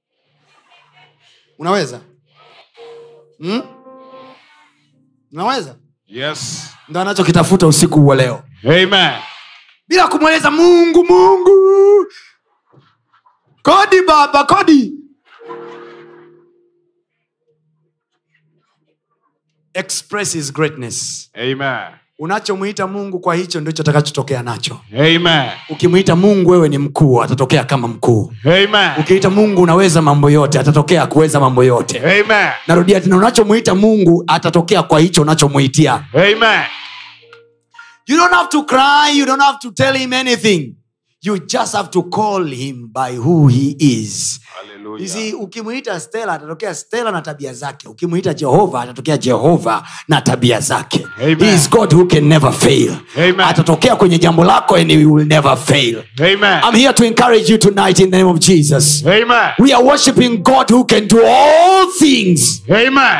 unaweza hmm? unaweza Yes. ndo anachokitafuta usiku wa leo Amen. bila kumweleza mungu mungu kodi baba kodi express his greatness Amen. unachomwita mungu kwa hicho ndicho atakachotokea nacho Amen. ukimwita mungu wewe ni mkuu atatokea kama mkuu Amen. ukiita mungu unaweza mambo yote atatokea kuweza mambo yote Amen. narudia tena unachomwita mungu atatokea kwa hicho unachomwitia Amen. you don't have to cry you don't have to tell him anything you just have to call him by who he is Hallelujah. You see, ukimwita stela atatokea stela na tabia zake ukimwita jehova atatokea jehova na tabia zake Amen. he is god who can never fail Amen. atatokea kwenye jambo lako and he will never fail Amen. i'm here to encourage you tonight in the name of jesus Amen. we are worshiping god who can do all things Amen.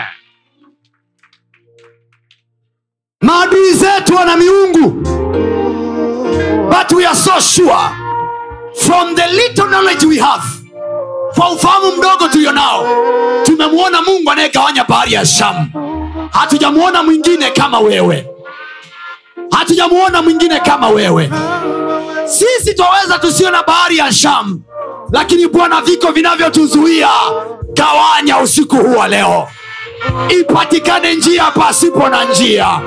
maadui zetu wana miungu but we are so sure from the little knowledge we have kwa ufahamu mdogo tulio nao tumemwona mungu anayegawanya bahari ya shamu hatujamwona mwingine kama wewe hatujamwona mwingine kama wewe sisi twaweza tusiona bahari ya shamu lakini bwana viko vinavyotuzuia gawanya usiku huu wa leo ipatikane njia pasipo na njia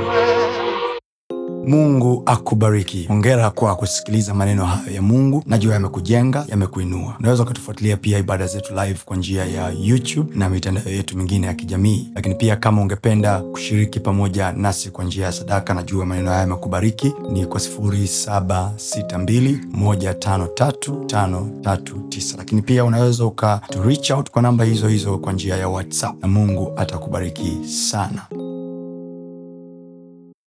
mungu akubariki hongera kwa kusikiliza maneno hayo ya mungu najua yamekujenga yamekuinua unaweza ukatufuatilia pia ibada zetu live kwa njia ya youtube na mitandao yetu mingine ya kijamii lakini pia kama ungependa kushiriki pamoja nasi kwa njia ya sadaka najua maneno haya yamekubariki ni kwa 762153539 lakini pia unaweza uka to reach out kwa namba hizo hizo kwa njia ya whatsapp na mungu atakubariki sana